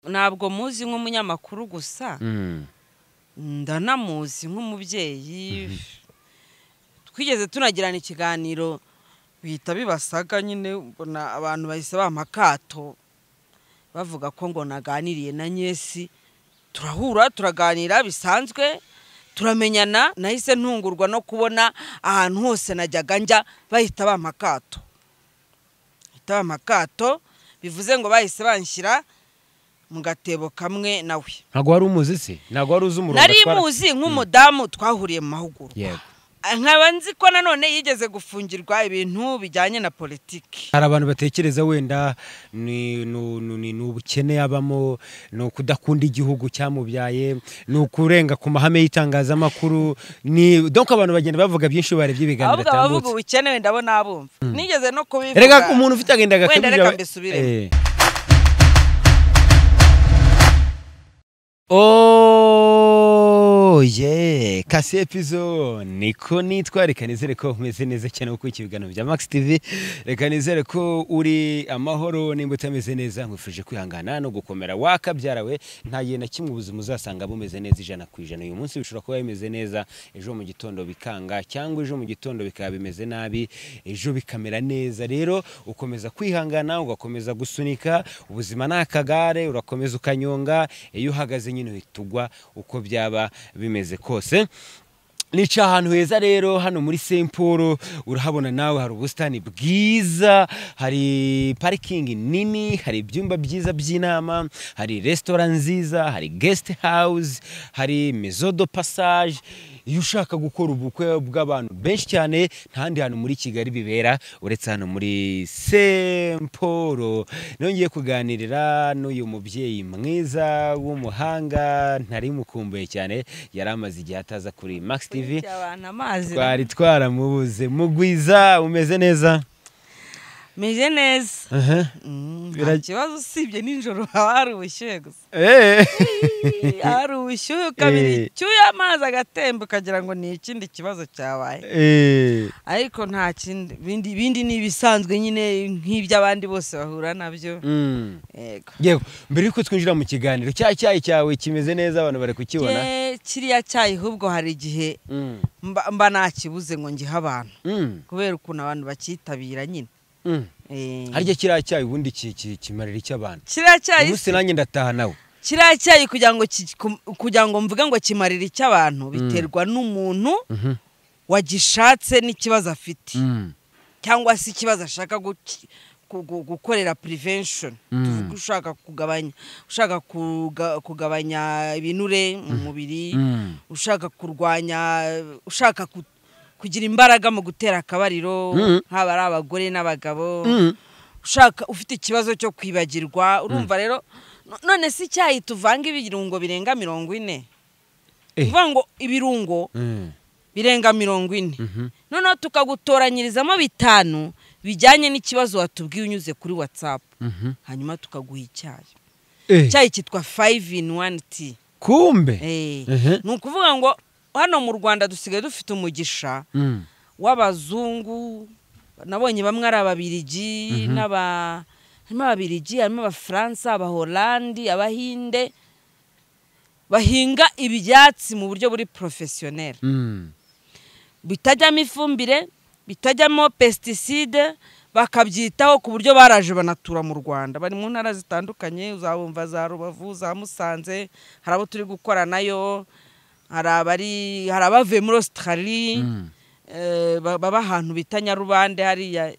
ntabwo muzi nk'umunyamakuru gusa Mm. ndanamuzi nk'umubyeyi twigeze tunagirana ikiganiro bihita bibasaga nyine ubona abantu bahise bampa akato bavuga ko ngo naganiriye na nyesi turahura turaganira bisanzwe turamenyana nahise ntungurwa no kubona ahantu hose najyaga njya bahita bampa akato bahita bampa akato bivuze ngo bahise banshyira mu gatebo kamwe nawe ntabwo wari umuzi se ntabwo wari uzi umurongo nari atwara- muzi nk'umudamu twahuriye mu mahugurwa yego nkaba nzi ko nanone yigeze gufungirwa ibintu bijyanye na politiki hari abantu batekereza wenda ni nu- nu- ni- ni ubukene yabamo ni ukudakunda igihugu cyamubyaye ni ukurenga ku mahame y'itangazamakuru ni donc abantu bagenda bavuga byinshi iyo barebye ibiganiro ahubwo abavuga atambutse ubukene wenda bo nabumva nigeze no kubivuga erega umuntu ufite agenda wenda agakabije reka aba- mbisubiremo Eh. Oh, yeah. kasi epizo niko nitwa reka nizere ko umeze neza cyane kuko iki biganiro bya max tv reka nizere ko uri amahoro nimba utameze neza nkwifurije kwihangana no gukomera wakabyarawe nta gihe na kimwe ubuzima uzasanga bumeze neza ijana ku ijana uyu munsi bishobora kuba bimeze neza ejo mu gitondo bikanga cyangwa ejo mu gitondo bikaba bimeze nabi ejo bikamera neza rero ukomeza kwihangana ugakomeza gusunika ubuzima ni akagare urakomeza ukanyonga iyo uhagaze nyine uhita ugwa uko byaba bimeze kose nica ahantu heza rero hano muri Saint Paul urahabona nawe hari ubusitani bwiza hari parikingi nini hari ibyumba byiza by'inama hari resitora nziza hari guest house hari maison de passage iyo ushaka gukora ubukwe bw'abantu benshi cyane nta handi hantu muri Kigali bibera uretse hano muri Saint Paul nongeye kuganirira n'uyu mubyeyi mwiza w'umuhanga ntari mukumbuye cyane yari amaze igihe ataza kuri Max TV Burya abantu amazi twari twaramubuze mugwiza umeze neza meze neza Aha. Mm, nta Birag- kibazo usibye nijoro haba hari ubushyuhe gusa Eh. haba hari ubushyuhe ukabira Eh. icyuya amazi agatemba ukagira ngo ni ikindi kibazo cyabaye Eh. ariko nta kindi bindi bindi ni ibisanzwe nyine nk'iby'abandi bose bahura nabyo Mm. yego Yego, mbere yuko twinjira mu kiganiro cya cyayi cyawe kimeze neza abantu bari kukibona Jye kiriya cyayi ahubwo hari igihe Mm. mba mba nakibuze ngo ngihe abantu Mm. kubera ukuntu abantu bacyitabira nyine Mm. Eh, harya kiriya cyayi ubundi ki- ki- kimarira iki abantu kiriya cyayi umunsi nanjye ndataha nawe kiriya cyayi kugira ngo ki- ku- kugira ngo mvuge ngo kimarire icy'abantu biterwa n'umuntu Mhm. wagishatse n'ikibazo afite Mm. cyangwa se ikibazo ashaka guki- gu- gu- gukorera prevention tuvuge ushaka kugabanya ushaka kuga- kugabanya ibinure mu mubiri Mm. ushaka kurwanya ushaka ku- kugira imbaraga mu gutera akabariro Mm. haba ari abagore n'abagabo Mm. ushaka ufite ikibazo cyo kwibagirwa urumva rero no- none si icyayi tuvanga ibirungo birenga mirongo ine Eh. uvuga ngo ibirungo Mm. birenga mirongo ine Mhm. noneho tukagutoranyirizamo bitanu bijyanye n'ikibazo watubwiye unyuze kuri watsapu Mhm. hanyuma tukaguha icyayi Eh. icyayi cyitwa fayive ini wani ti kumbe Mhm. ni ukuvuga ngo hano mu rwanda dusigaye dufite umugisha Mm. w'abazungu nabonye bamwe ari ababirigi n'aba harimo ababirigi harimo abafaransa abahorandi abahinde bahinga ibyatsi mu buryo buri porofesiyoneri Mm. bitajyamo ifumbire bitajyamo pesticide bakabyitaho ku buryo baraje banatura mu rwanda bari mu ntara zitandukanye uzabumva za rubavu za musanze hari abo turi gukoranayo hari abari hari abavuye muri ositarali Mm. eh, ba- baba ahantu bita nyarubande hariya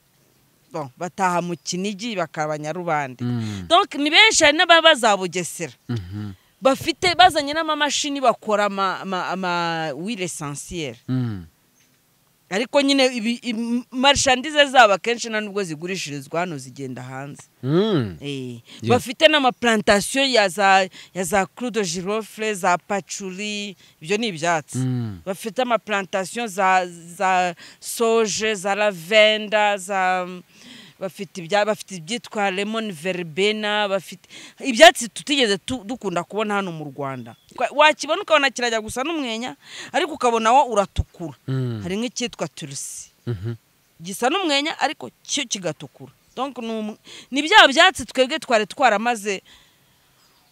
bon, bataha mu kinigi bakaba nyarubande Mm. donc ni benshi hari n'ababa za bugesera Mhm. bafite bazanye n'amamashini bakora ama, ama, ama wile essentiel Mm. ariko nyine marishandize zabo akenshi nta nubwo zigurishirizwa hano zigenda hanze Mm. Eh, Yeah. bafite n'amapurantasiyo ya za ya za kurudo jirofure za pacuri ibyo ni ibyatsi Mm. bafite amapurantasiyo za za soje za lavenda za bafite ibya bafite ibyitwa lemoni veribena bafite ibyatsi tutigeze tu- dukunda kubona hano mu rwanda Wa- wakibona ukabona kirajya gusa n'umwenya ariko ukabona wo uratukura Mm. hari nk'icyitwa turusi Mhm. gisa n'umwenya ariko cyo kigatukura Donc, ni um- ni bya byatsi twebwe twari twaramaze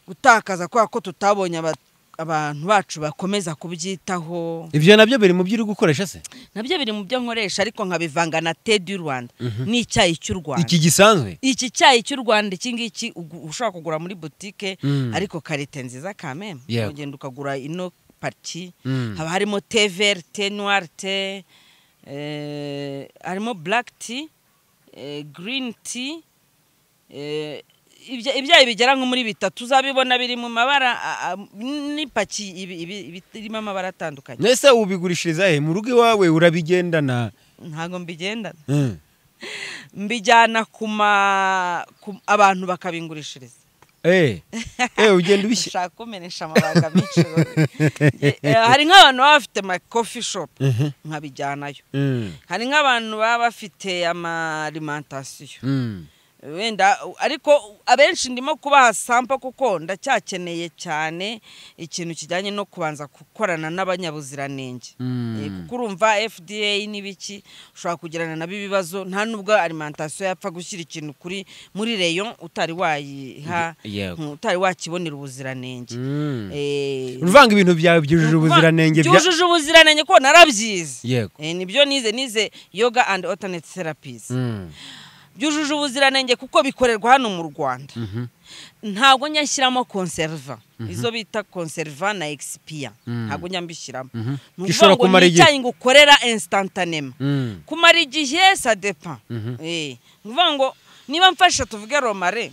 gutakaza kubera ko tutabonye aba- abantu bacu bakomeza kubyitaho ibyo nabyo biri mu byo uri gukoresha se nabyo biri mu byo nkoresha ariko nkabivanga na te du rwanda n'icyayi cy'u rwanda iki gisanzwe iki cyayi cy'u rwanda iki ngiki ugu- ushobora kugura muri butike Mm. ariko karite nziza kameme Yego. ugenda ukagura ino pariti Mm. haba harimo te veri te nuwari te eh, harimo buraki ti girini ti eh, ibya- ibyayi bigera nko muri bitatu uzabibona biri mu mabara a- a- n'ipaki ibi- ibi- ibi- irimo amabara atandukanye mbese ubigurishiriza he mu rugo iwawe urabigendana ntabwo mbigendana Mm. mbijyana ku ma ku- abantu bakabingurishiriza Eh, eh, ugenda ubishyira ushaka kumenesha amabanga menshi Eh, hari nk'abantu baba bafite ama coffee shop Mhm. nkabijyanayo Mm. hari nk'abantu baba bafite amalimentasiyo Mm. wenda ariko abenshi ndimo kubaha sampa kuko ndacyakeneye cyane ikintu kijyanye no kubanza gukorana n'abanyabuziranenge Mm. Eh, kuko urumva fda n'ibiki ushobora kugirana nabo ibibazo nta nubwo alimentasiyo yapfa gushyira ikintu kuri muri reyo utari wayiha Yego. mm, utari wakibonera ubuziranenge Mm. Eh, uruvanga ibintu byawe byujuje ubuziranenge bya- byujuje ubuziranenge ko narabyize yego Eh, nibyo nize nize yoga and alternate therapies Mm. byujuje ubuziranenge kuko bikorerwa hano mu rwanda Mhm. ntabwo njya nshyiramo konserva izo bita konserva na egisipiya ntabwo njya mbishyiramo Ni Mhm. ukuvuga Gishobora ngo kumara ni igihe. icyayi ngo ukorera instantanema Mm. kumara igihe sadepa Mhm. ni ukuvuga ngo niba mfashe tuvuge romare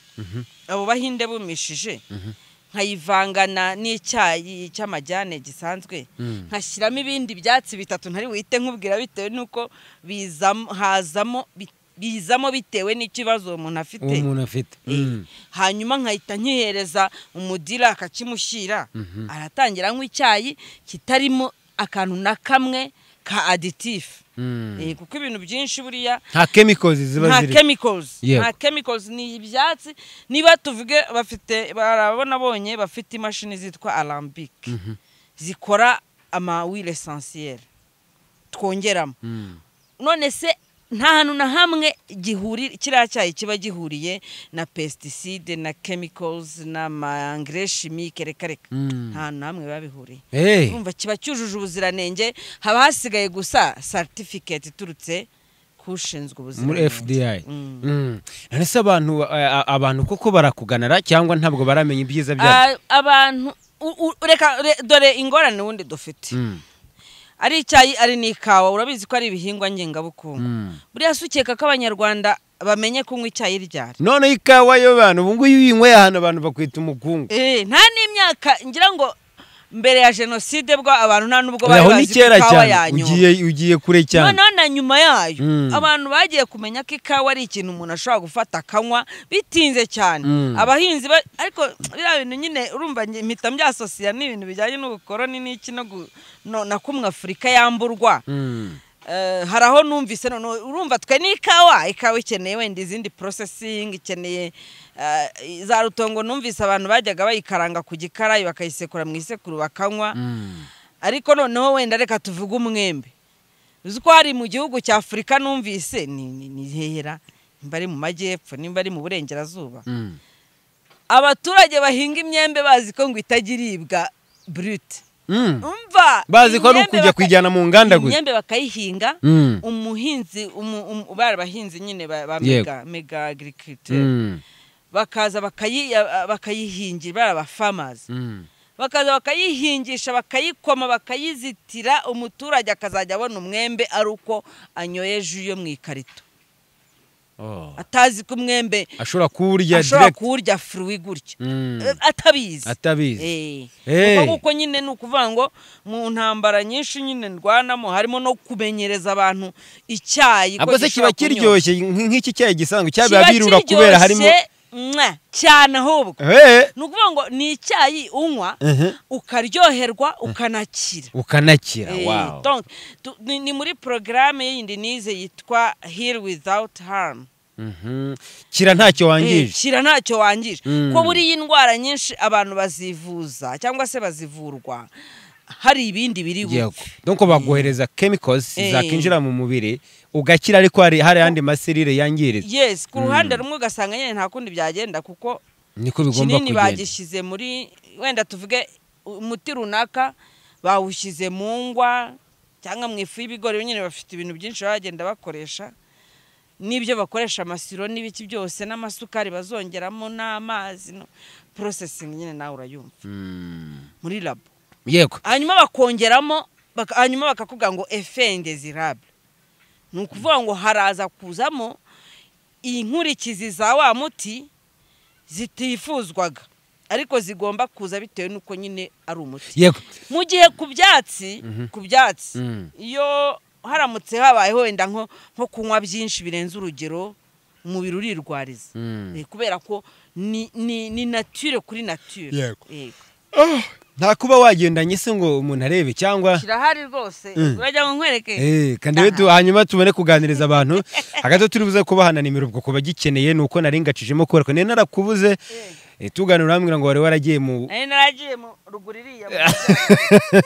abo bahinde bumishije nkayivangana n'icyayi cy'amajyane gisanzwe Mm. nkashyiramo ibindi byatsi bitatu ntari buhite nkubwira bitewe n'uko bizamo hazamo bi- bizamo bitewe n'ikibazo uwo muntu afite uwo umuntu afite Mm. hanyuma nkahita nkihereza umudira akakimushyira aratangira anywa icyayi kitarimo akantu na kamwe ka aditifu Mm. kuko ibintu byinshi buriya nta chemicals ziba nta ziri chemicals Yego. nta chemicals ni ibyatsi niba tuvuge bafite barabona bonye bafite imashini zitwa arambic zikora amawile esansiyeri twongeramo Mm. none se nta hantu na hamwe gihuri kiriya cyayi kiba gihuriye na pesticide na chemicals n'amangire shimike reka reka Mm. nta hantu na hamwe biba bihuriye Eh, urumva kiba cyujuje ubuziranenge haba hasigaye gusa satifiketi iturutse k'ushinzwe muri ubuziranenge fdi Mm. Mm. none se abantu a- a- abantu koko barakuganara cyangwa ntabwo baramenya ibyiza byabo Ah, abantu u- u- reka re- dore ingorane ubundi dufite Mm. ari icyayi ari n'ikawa urabizi ko ari ibihingwa ngengabukungu Mm. buriya si ukeka ko abanyarwanda bamenye kunywa icyayi ryari noneho ikawa yo bantu ubu ngubu iyo uyinyweye ahantu abantu bakwita umukungu Eh, nta n'imyaka ngira ngo mbere ya jenoside bwo abantu nta n'ubwo bari aho ni bazi ko kera ikawa cyane yanyobwa ugiye ugiye kure cyane noneho na nyuma yayo Mm. abantu bagiye kumenya ko ikawa ari ikintu umuntu ashobora gufata akanywa bitinze cyane Mm. abahinzi ba- ariko biriya bintu nyine urumva nge- mpita mbyasosiya n'ibintu bijyanye n'ubukoroni n'iki no gu- no- na kumwe afurika yamburwa Mm. Eh, hari aho numvise none urumva twe n'ikawa ikawa ikeneye wenda izindi processing ikeneye eh, za rutongo numvise abantu bajyaga bayikaranga ku gikarayi bakayisekura mu isekuru bakanywa Mm. ariko noneho wenda reka tuvuge umwembe uzi ko hari mu gihugu cya afurika numvise ni ni- ni hehera nimba ari mu majyepfo nimba ari mu burengerazuba Mm. abaturage bahinga imyembe bazi ko ngo itajya iribwa burute Mm. umva bazi ko ari imyembe ukujya baka- kuyijyana mu nganda gusa imyembe bakayihinga Mm. umuhinzi umu- umu- bari abahinzi nyine ba ba Yego. mega mega agirikirite Mm. bakaza bakayi- bakayihingira bari abafamazi Mm. bakaza bakayihingisha bakayikoma bakayizitira umuturage akazajya abona umwembe ari uko anyoye ju yo mu ikarito Oh. atazi ko umwembe ashobora kuwurya ashobora direct kuwurya furuwi gutya Mm. Eh, atabizi atabizi Eh. Eh. Kuko nguko nyine ni ukuvuga ngo mu ntambara nyinshi nyine ndwanamo harimo no kumenyereza abantu icyayi ko ahubwo se kiba gishobora kunyobwa. kiryoshye nk- nk'iki cyayi gisanzwe cyabiba kiba birura kubera harimo kiryoshye mwa, cyane ahubwo Eh, ni ukuvuga ngo ni icyayi unywa mhm. ukaryoherwa ukanakira ukanakira Eh, wow donc, tu- ni, ni muri porogaramu yindi nize yitwa hiri wizawuti haramu Mhm. kira ntacyo wangije kira ntacyo wangije Mm. ko buriya indwara nyinshi abantu bazivuza cyangwa se bazivurwa hari ibindi biri yego bupfe donko bagohereza chemicals Eh. zakinjira mu mubiri ugakira ariko hari hari ayandi maserire yangiritse yes ku ruhande rumwe ugasanga nyine nta kundi byagenda kuko niko bigomba kinini kugenda bagishyize muri wenda tuvuge umuti runaka bawushyize mu ngwa cyangwa mu ifu y'ibigori nyine bafite ibintu byinshi baba bagenda bakoresha n'ibyo bakoresha amasiro n'ibiki byose n'amasukari bazongeramo n'amazi no porosesingi nyine nawe urayumva Mm. muri labo yego hanyuma bakongeramo baka- hanyuma bakakubwira ngo efe indezirable ni ukuvuga ngo haraza kuzamo inkurikizi za wa muti zitifuzwaga ariko zigomba kuza bitewe n'uko nyine ari umuti yego mu gihe ku byatsi ku byatsi Mm. iyo haramutse habayeho wenda nko nko kunywa byinshi birenze urugero umubiri urirwariza Mm. Eh, kubera ko ni ni ni nature kuri nature Yego. Yego. nta kuba wagendanye se ngo umuntu arebe cyangwa kirahari rwose Mm. urajya ngo nkwereke Eh, kandi rero tu- hanyuma tubone kuganiriza abantu hagati turi buze kubahana nimero ubwo kuba gikeneye ni uko nari ngacishemo kubera ko nari narakubuze eh, tuganira urambwira ngo wari waragiye mu nari naragiye mu ruguru iriya mu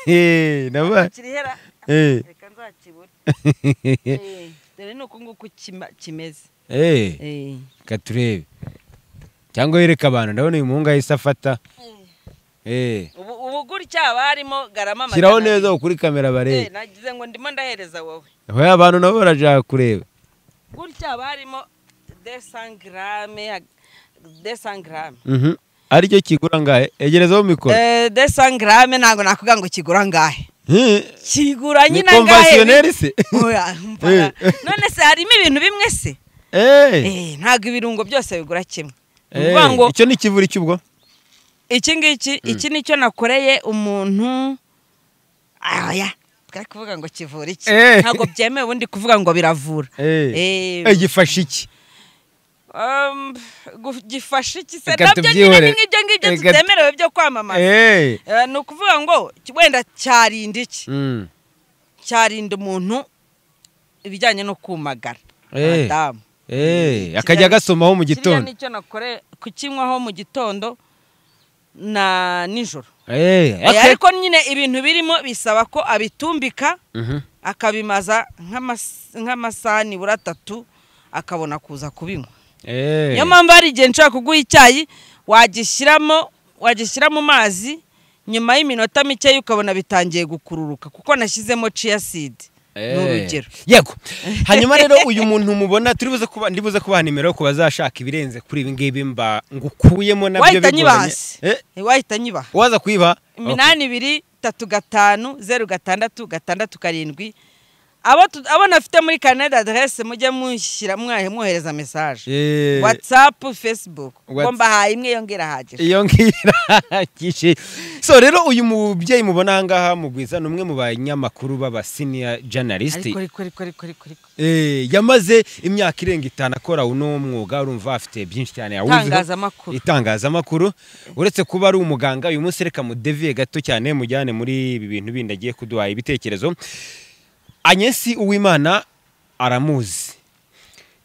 Eh, naba- kirihera Eh. reka nzakibure Eh, dore ni uku nguku kima- kimeze Eh, Eh. reka turebe cyangwa yereka abantu ndabona uyu muhungu ahise afata Eh, ubu ubu gutya haba harimo garama shyiraho magana neza kuri kamera abiri. Eh, barebe nagize ngo ndimo ndahereza wowe Oya, abantu nabo barashaka kureba gutya haba harimo desangarame desangarame Mhm. aricyo kigura ngahe egerezaho mikoro desangarame ntabwo nakubwira ngo kigura angahe Eh, kigura ni nyine angahe konvasiyoneri se Oya, umva. Eh. none se harimo ibintu bimwe se Eh. Eh, ntabwo ibirungo byose bigura kimwe ni Eh, ukuvuga ngo icyo ni ikivuri cy'ubwo iki ngiki iki nicyo nakoreye umuntu aya twari kuvuga ngo kivura iki Eh. ntabwo byemewe ubundi kuvuga ngo biravura Eh, Eh, gifashe iki um, gu- gifashe iki se Reka nabyo nyine tubyihorere. ni nk'ibyo ngibyo Reka- tutemerewe byo kwamamaza Eh. Eh, ni ukuvuga ngo ki- wenda cyarinda iki Mm. cyarinda umuntu ibijyanye no kumagara Eh. madamu Eh, Kiriya- akajya agasomaho mu kiriya gitondo nicyo nakore kukinywaho mu gitondo na nijoro Eh, Eh, ake- ariko nyine ibintu birimo bisaba ko abitumbika Mhm. akabimaza nk'amas- nk'amasaha nibura atatu akabona kuza kubinywa Eh. niyo mpamvu hari igihe nshobora kuguha icyayi wagishyiramo wagishyira mu mazi nyuma y'iminota mikeya ukabona bitangiye gukururuka kuko nashyizemo ciya sidi ni Eh. urugero yego hanyuma rero uyu muntu mubona turi buze kuba ndi buze kubaha nimero ku bazashaka ibirenze kuri ibi ngibi mba ngukuyemo nabyo wahita bigoranye nyibahasi Eh, wahita nyibaha waza kuyiba iminani ibiri tatu gatanu zeru gatandatu gatandatu karindwi abo tu- abo nafite muri kanada aderese mujye mushyira mwahe mwohereza mesaje Eh, watsapu fesibuku Whats- ngo mbahaye imwe yongera ahagije iyo ngiyo irahagije so rero uyu mubyeyi mubona ahangaha mugwiza ni umwe mu banyamakuru b'abasiniya janalisiti ariko ariko ariko ariko ariko ariko Eh, yamaze imyaka irenga itanu akora uno mwuga urumva afite byinshi cyane yawuziho. Itangazamakuru. itangazamakuru uretse kuba ari umuganga uyu munsi reka mudeviye gato cyane mujyane muri ibi bintu bindi agiye kuduha ibitekerezo anyesi uwimana aramuzi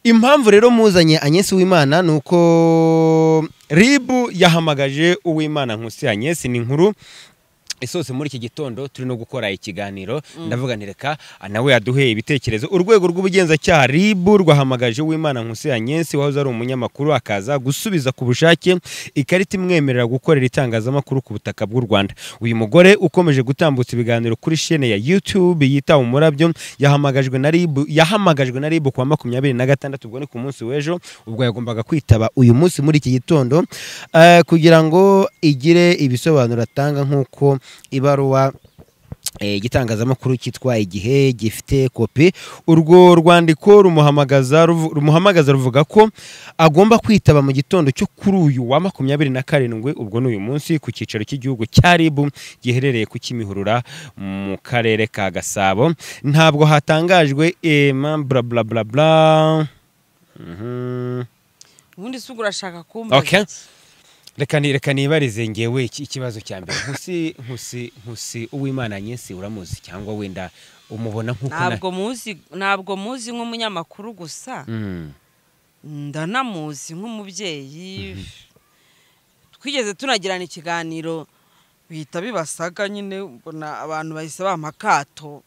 impamvu rero muzanye anyesi uwimana ni uko ribu yahamagaje uwimana nkusi anyesi ni inkuru isose muri iki gitondo turi no gukora ikiganiro ndavuga nti reka nawe yaduheye ibitekerezo urwego rw'ubugenzacyaha rib rwahamagaje uwimana nkusi yanyensi wahoze ari umunyamakuru akaza gusubiza ku bushake ikarita imwemerera gukorera itangazamakuru ku butaka bw'u rwanda uyu mugore ukomeje gutambutsa ibiganiro kuri shene ya youtube yita umurabyo yahamagajwe na rib yahamagajwe na rib ku wa makumyabiri na gatandatu ubwo ni ku munsi w'ejo ubwo yagombaga kwitaba uyu munsi muri iki gitondo eh, kugira ngo igire ibisobanuro atanga nk'uko ibaruwa eh, igitangazamakuru cyitwa igihe gifite kopi urwo rwandiko rumuhamagaza ruvu- rumuhamagaza ruvuga ko agomba kwitaba mu gitondo cyo kuri uyu wa makumyabiri na karindwi ubwo ni uyu munsi ku cyicaro cy'igihugu cya ribu giherereye ku kimihurura mu karere ka gasabo ntabwo hatangajwe ema bla bla bla bla Mhm. ubundi si ubwo urashaka kumbaza Okay. iki? reka ni- reka nibarize ngewe iki- ikibazo cya mbere nkusi nkusi nkusi uwimana nyinsi uramuzi cyangwa wenda umubona nk'uko na- ntabwo muzi ntabwo muzi nk'umunyamakuru gusa Mm. ndanamuzi nk'umubyeyi twigeze tunagirana ikiganiro bihita bibasaga nyine mbona abantu bahise bampa akato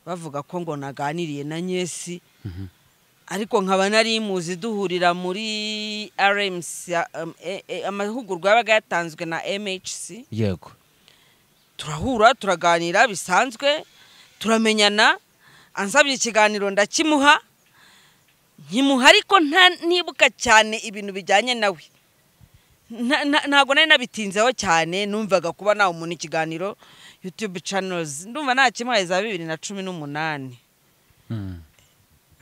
bavuga ko ngo naganiriye na nyesi ariko nkaba nari muzi duhurira muri RMC um, eh, eh, amahugurwa yabaga yatanzwe na MHC yego turahura turaganira bisanzwe turamenyana ansabye ikiganiro ndakimuha nkimuha ariko nta ntibuka cyane ibintu bijyanye nawe Nta- nta- ntabwo nari nabitinzeho cyane numvaga kuba nawe umuntu ikiganiro yutube canozi ndumva nakimuhaye za bibiri na cumi n'umunani Mm.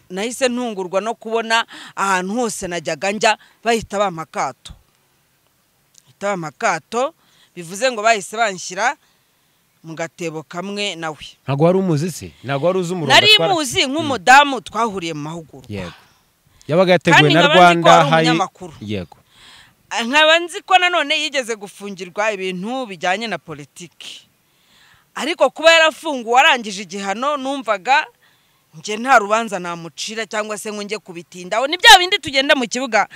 nahise ntungurwa no kubona ahantu hose najyaga njya bahita bampa akato bahita bampa akato bivuze ngo bahise banshyira mu gatebo kamwe nawe ntabwo wari umuzi se ntabwo wari uzi umurongo nari atwara- muzi nk'umudamu twahuriye mu mahugurwa yego yabaga yateguwe Kandi na nkaba nzi ko rwanda ari hayi umunyamakuru. yego nkaba nzi ko nanone yigeze gufungirwa ibintu bijyanye na politiki ariko kuba yarafunguwe arangije igihano numvaga njye nta rubanza namucira cyangwa se ngo njye kubitindaho ni bya bindi tugenda mu kibuga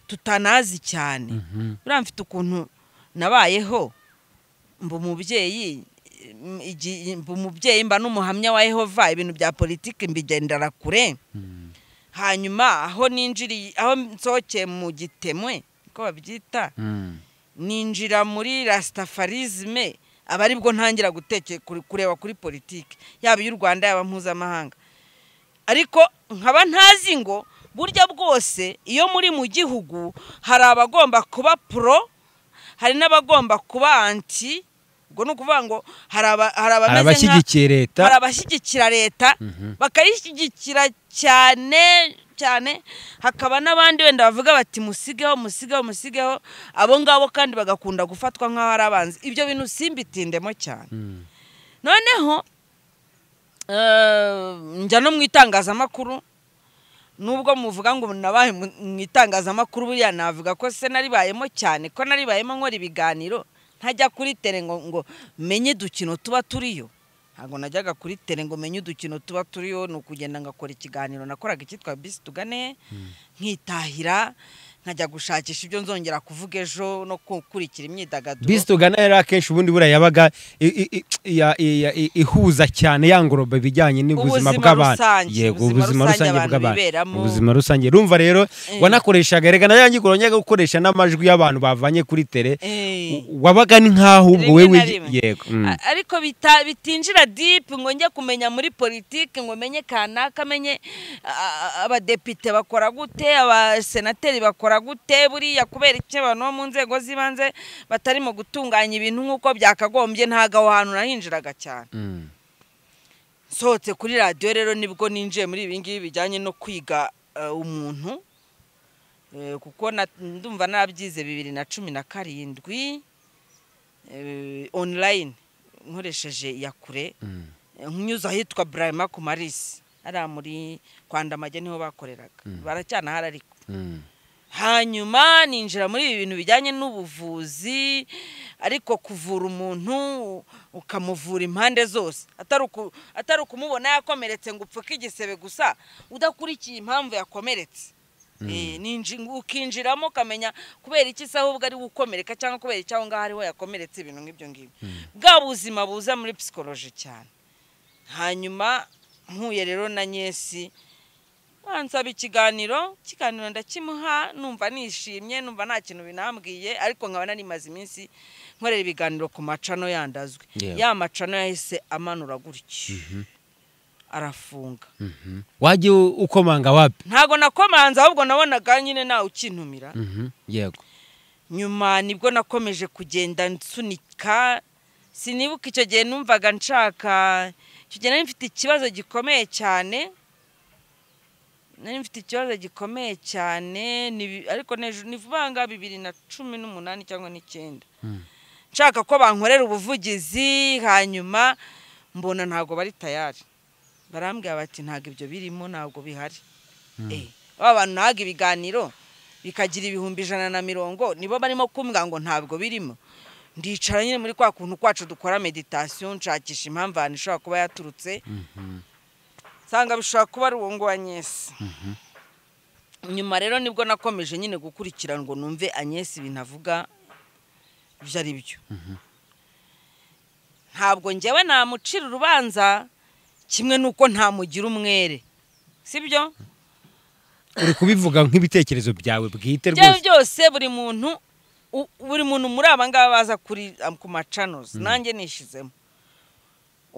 tutanazi cyane Mhm. buriya mfite ukuntu nabayeho mba umubyeyi m- igi- mba umubyeyi mba n'umuhamya wa yehova ibintu bya politiki mbigendera kure hanyuma aho ninjiriye aho nsohokeye mu gitemwe uko babyita Mm. ninjira muri rasitafarizme aba aribwo ntangira gutekera kureba kuri politiki yaba iy'u rwanda yaba mpuzamahanga ariko nkaba ntazi ngo burya bwose iyo muri mu gihugu hari abagomba kuba pro hari n'abagomba kuba anti ubwo ni ukuvuga ngo hari aba- hari hari abameze nka abashyigikiye leta hari abashyigikira leta Mhm. bakayishyigikira cyane cyane hakaba n'abandi wenda bavuga bati musigeho musigeho musigeho abo ngabo kandi bagakunda gufatwa nk'aho ari abanzi ibyo bintu simbitindemo cyane Mm. noneho eh, njya no mu itangazamakuru nubwo muvuga ngo nabaye mu mu itangazamakuru buriya navuga ko se naribayemo cyane ko naribayemo nkora ibiganiro ntajya kuri tere ngo ngo menye udukino tuba turiyo ntabwo najyaga kuri tere ngo menye udukino tuba turiyo ni ukugenda ngakora ikiganiro nakoraga icyitwa bisi tugane nkitahira nkajya gushakisha ibyo nzongera kuvuga ejo no gukurikira imyidagaduro bisi tugana yari akenshi ubundi buriya yabaga i- i- i- ya- i- ya- i- ihuza cyane yangoroba ibijyanye Ubuzima n'ubuzima bw'abantu rusange, yego ubuzima ubuzima rusange rusange abantu bw'abantu biberamo. ubuzima rusange rumva rero Eh. wanakoreshaga rega nayo yangikora njyaga gukoresha n'amajwi y'abantu bavanye kuri tere Eh. U- wabaga ni nk'aho ubwo Rimwe wewe na rimwe. yego mm. A- ariko bita- bitinjira dipu ngo njye kumenya muri politiki ngo menye kanaka menye a- a- abadepite bakora gute abasenateri bakora gute buriya kubera iki abantu bo mu nzego z'ibanze batarimo gutunganya ibintu nk'uko byakagombye ntabwo aho hantu nahinjiraga cyane Mm. nsohotse kuri radiyo rero nibwo ninjiye muri ibi ngibi bijyanye no kwiga eh, umuntu Eh, kuko na- ndumva nabyize bibiri na cumi na karindwi eh, online nkoresheje iya kure Mm. nkunyuze ahitwa burayima ku marisi hariya muri kwandamage niho bakoreraga baracyanahari ariko Mm. hanyuma ninjira muri ibi bintu bijyanye n'ubuvuzi ariko kuvura umuntu ukamuvura impande zose atari uku- atari ukumubona yakomeretse ngo upfuke igisebe gusa udakurikiye impamvu yakomeretse Eh, ninji- ukinjiramo ukamenya kubera iki se ahubwo ari gukomereka cyangwa kubera iki aho ngaho ariho yakomeretse ibintu nk'ibyo ngibyo bwa buzima buza muri psikoloji cyane hanyuma nkuye rero na nyesi ansaba ikiganiro ikiganiro ndakimuha numva nishimye numva nta kintu binambwiye ariko nkaba narimaze iminsi nkorera ibiganiro ku macano yandazwe Yewe. ya macano yahise amanura gutyo arafunga Mhm. wajya u- ukomanga wapi ntago nakomanze ahubwo nabonaga nyine ntawe ukintumira Mhm. yego nyuma nibwo nakomeje kugenda nsunika sinibuka icyo gihe numvaga nshaka icyo gihe nari mfite ikibazo gikomeye cyane nari mfite ikibazo gikomeye cyane ni- ariko n'ejo- ni vuba nga bibiri na cumi n'umunani cyangwa n'icyenda nshaka ko bankorera ubuvugizi hanyuma mbona ntabwo bari tayari barambwira bati ntabwo ibyo birimo ntabwo bihari Eh, ba bantu ntabwo ibiganiro bikagira ibihumbi ijana na mirongo nibo barimo kumbwira ngo ntabwo birimo ndicara nyine muri kwa kuntu kwacu dukora meditasiyo nshakisha impamvu ahantu ishobora kuba yaturutse nsanga bishobora kuba ari uwo ngo wa nyesi nyuma rero nibwo nakomeje nyine gukurikira ngo numve anyesi ibintu avuga ibyo ari byo ntabwo njyewe namucira urubanza kimwe n'uko ntamugira umwere si byo uri kubivuga nk'ibitekerezo byawe bwite byawe rwose byose buri muntu u- buri muntu muri aba ngaba baza kuri am- ku macanozi nanjye nishizemo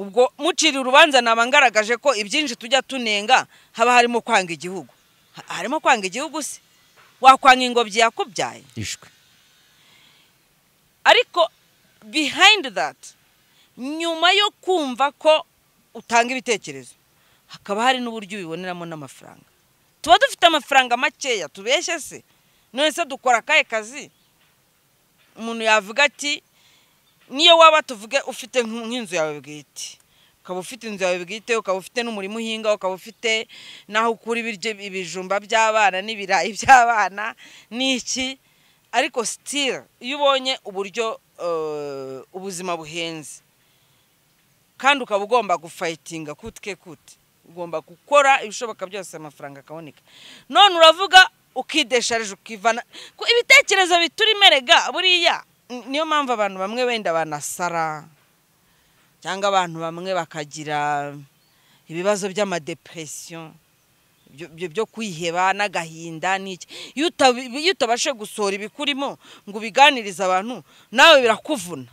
ubwo muciriye urubanza naba ngaragaje ko ibyinshi tujya tunenga haba harimo kwanga igihugu Ha- harimo kwanga igihugu se wakwanga ingobyi yakubyaye ishwe ariko behind that nyuma yo kumva ko utanga ibitekerezo hakaba hari n'uburyo ubiboneramo n'amafaranga tuba dufite amafaranga makeya tubeshye se none se dukora akahe kazi umuntu yavuga ati niyo waba tuvuge ufite nk- nk'inzu yawe bwite ukaba ufite inzu yawe bwite ukaba ufite n'umurima uhinga ukaba ufite n'aho ukura ibiryo ibijumba by'abana n'ibirayi by'abana n'iki ariko sitira iyo ubonye uburyo eh, ubuzima buhenze kandi ukaba ugomba gufayitinga kute ke kute ugomba gukora ibishoboka byose amafaranga akaboneka none uravuga ukidesharije ukivana ko ibitekerezo bituremerega buriya ni- niyo mpamvu abantu bamwe wenda banasara cyangwa abantu bamwe bakagira ibibazo by'amadepresiyo byo- byo- byo kwiheba n'agahinda n'iki iyo utabi- iyo utabashe gusohora ibikurimo ngo ubiganirize abantu nawe birakuvuna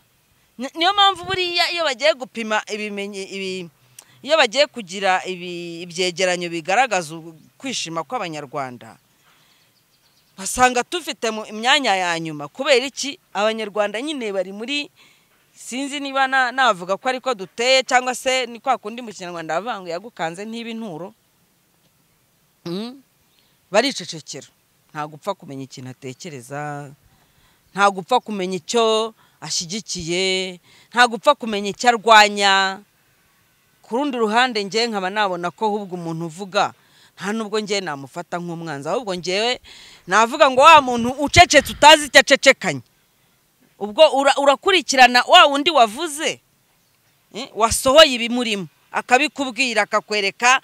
Ni- niyo mpamvu buriya iyo bagiye gupima ibimenye ibi iyo bagiye kugira ibi- ibyegeranyo bigaragaza u- kwishima kw'abanyarwanda basanga tufite mu imyanya ya nyuma kubera iki abanyarwanda nyine bari muri sinzi niba na- navuga ko ariko duteye cyangwa se ni kwa kundi mu kinyarwanda bavuga ngo yagukanze ntiba inturo Mm. baricecekera nta gupfa kumenya ikintu atekereza nta gupfa kumenya icyo ashyigikiye nta gupfa kumenya icyo arwanya ku rundi ruhande njyewe nkaba nabona ko ahubwo umuntu uvuga nta nubwo njyewe namufata nk'umwanzi ahubwo njyewe navuga ngo wa muntu ucecetse utazi icyo acecekanye ubwo ura- urakurikirana wa wundi wavuze eh, wasohoye ibimurimo akabikubwira akakwereka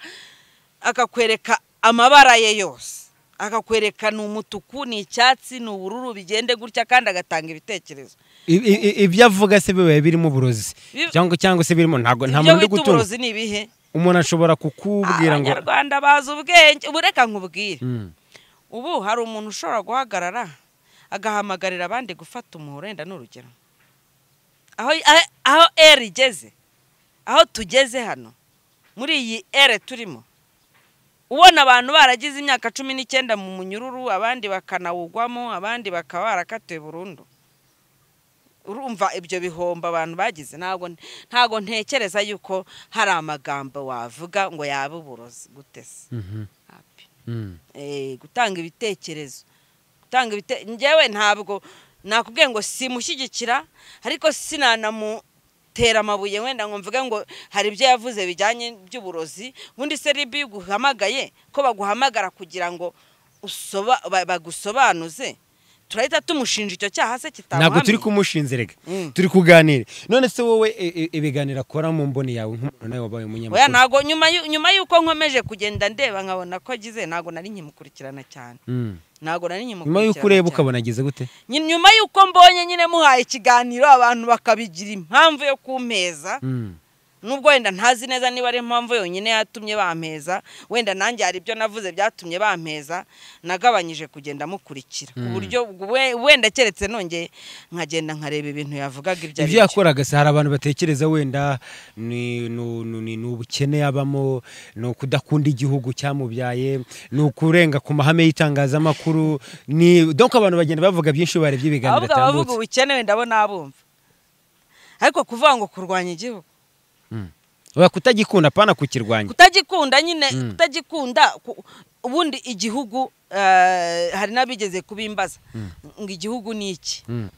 akakwereka amabara ye yose akakwereka ni umutuku ni icyatsi ni ubururu bigende gutya kandi agatanga ibitekerezo I- i- i- ibyo avuga se biba birimo uburozi Bi- cyangwa cyangwa se birimo ntabwo nta ibyo muntu uri wita gutunga uburozi ni ibihe umuntu ashobora kukubwira ngo abanyarwanda bazi ubwenge ubu reka nkubwire Mm. ubu hari umuntu ushobora guhagarara agahamagarira abandi gufata umuhoro wenda ni urugero aho aho- aho eri igeze aho tugeze hano muri iyi ere turimo ubona abantu baragize imyaka cumi n'icyenda mu munyururu abandi bakanawugwamo abandi bakaba barakatiwe burundu urumva ibyo bihombo abantu bagize ntabwo ntabwo ntekereza yuko hari amagambo wavuga ngo yaba uburozi gutese Mhm. Mm. eh, gutanga ibitekerezo gutanga ibite njyewe ntabwo nakubwiye ngo simushyigikira ariko sinanamutera amabuye wenda ngo mvuge ngo hari ibyo yavuze bijyanye by'uburozi ubundi se ribi iyo uguhamagaye ko baguhamagara kugira ngo usoba- ba- bagusobanuze turahita tumushinja icyo cyaha se ntabwo kitamuhamye turi kumushinze rega Mm. turi kuganira none se wowe i- i- ibiganiro akora mu mboni yawe nk'umuntu nawe wabaye oya umunyamakuru ntabwo nyuma y'u- nyuma y'uko nkomeje kugenda ndeba nkabona ko agize ntabwo nari nkimukurikirana cyane Mm. ntabwo nari nkimukurikirana nyuma y'uko ureba cyane. ukabona agize gute Nyi- nyuma y'uko mbonye nyine muhaye ikiganiro abantu bakabigira impamvu yo kumpeza Mm. nubwo wenda ntazi neza niba ari impamvu yonyine yatumye bampeza wenda nanjye hari ibyo navuze byatumye bampeza nagabanyije kugenda mukurikira ku buryo we- wenda keretse nongeye nkagenda nkareba ibintu yavugaga ibyo ari byo ibyo yakoraga se hari abantu batekereza wenda ni nu- nu- ni- ni ubukene abamo ni ukudakunda igihugu cyamubyaye ni ukurenga ku mahame y'itangazamakuru ni donc abantu bagenda bavuga byinshi iyo barebye ibiganiro ahubwo abavuga atambutse ubukene wenda bo nabumva ariko kuvuga ngo kurwanya igihugu oya kutagikunda apana kukirwanya kutagikunda nyine Mm. kutagikunda ku- ubundi igihugu eh, hari n'abigeze kubimbaza ngo igihugu ni iki Mm.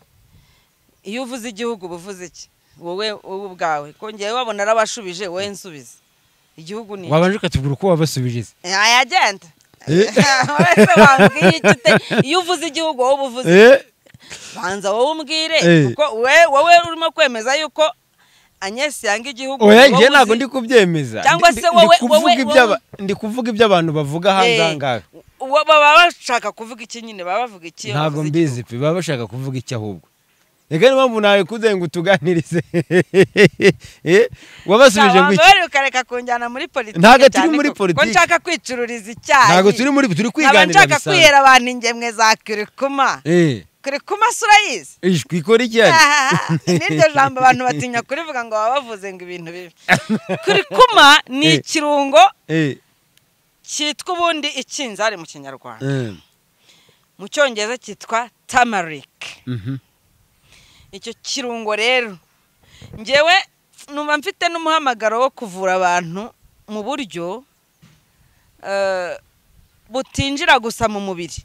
iyo uvuze igihugu uba uvuze iki wowe wowe ubwawe ko ngewe wabona arabashubije wowe nsubize igihugu ni iki wabanje ukatubwira uko wabasubije se Eh, ayagenda Eh. wese wambwiye icyo ute- iyo uvuze igihugu wowe uba uvuze Eh, banza wowe umbwire Eh. kuko we- wowe urimo kwemeza yuko Agnes yanga igihugu oya wowe njye ntabwo uzi- ndi kubyemeza Cyangwa Ndi- se ndi wowe- kuvuga wowe- iby'aba- wowe- ndi kuvuga ibyo abantu bavuga hanze Eh, aha ngaha uwo baba bashaka kuvuga iki nyine baba bavuga iki iyo ntabwo bavuze mbizi pe baba bashaka kuvuga iki ahubwo reka niyo mpamvu nawe kuze ngo utuganirize Eh, wabasubije ngo iki bari ukareka kunjyana muri politiki Ntabwo turi cyane muri ko- ko politiki. nshaka kwicururiza icyayi ntabwo turi muri turi nkaba kwiganira nshaka bisanzwe kwihera abantu ingemwe za kirikuma Eh, kirikuma si urayizi ijwi ikora iki yani? n'iryo jambo abantu batinya kurivuga ngo baba bavuze ngo ibintu bibi kirikuma ni Eh. ikirungo Eh, cyitwa ubundi ikinzari mu kinyarwanda eh, mu cyongereza cyitwa tamarike mhm. icyo kirungo rero ngewe numva mfite n'umuhamagaro wo kuvura abantu mu buryo eh, butinjira gusa mu mubiri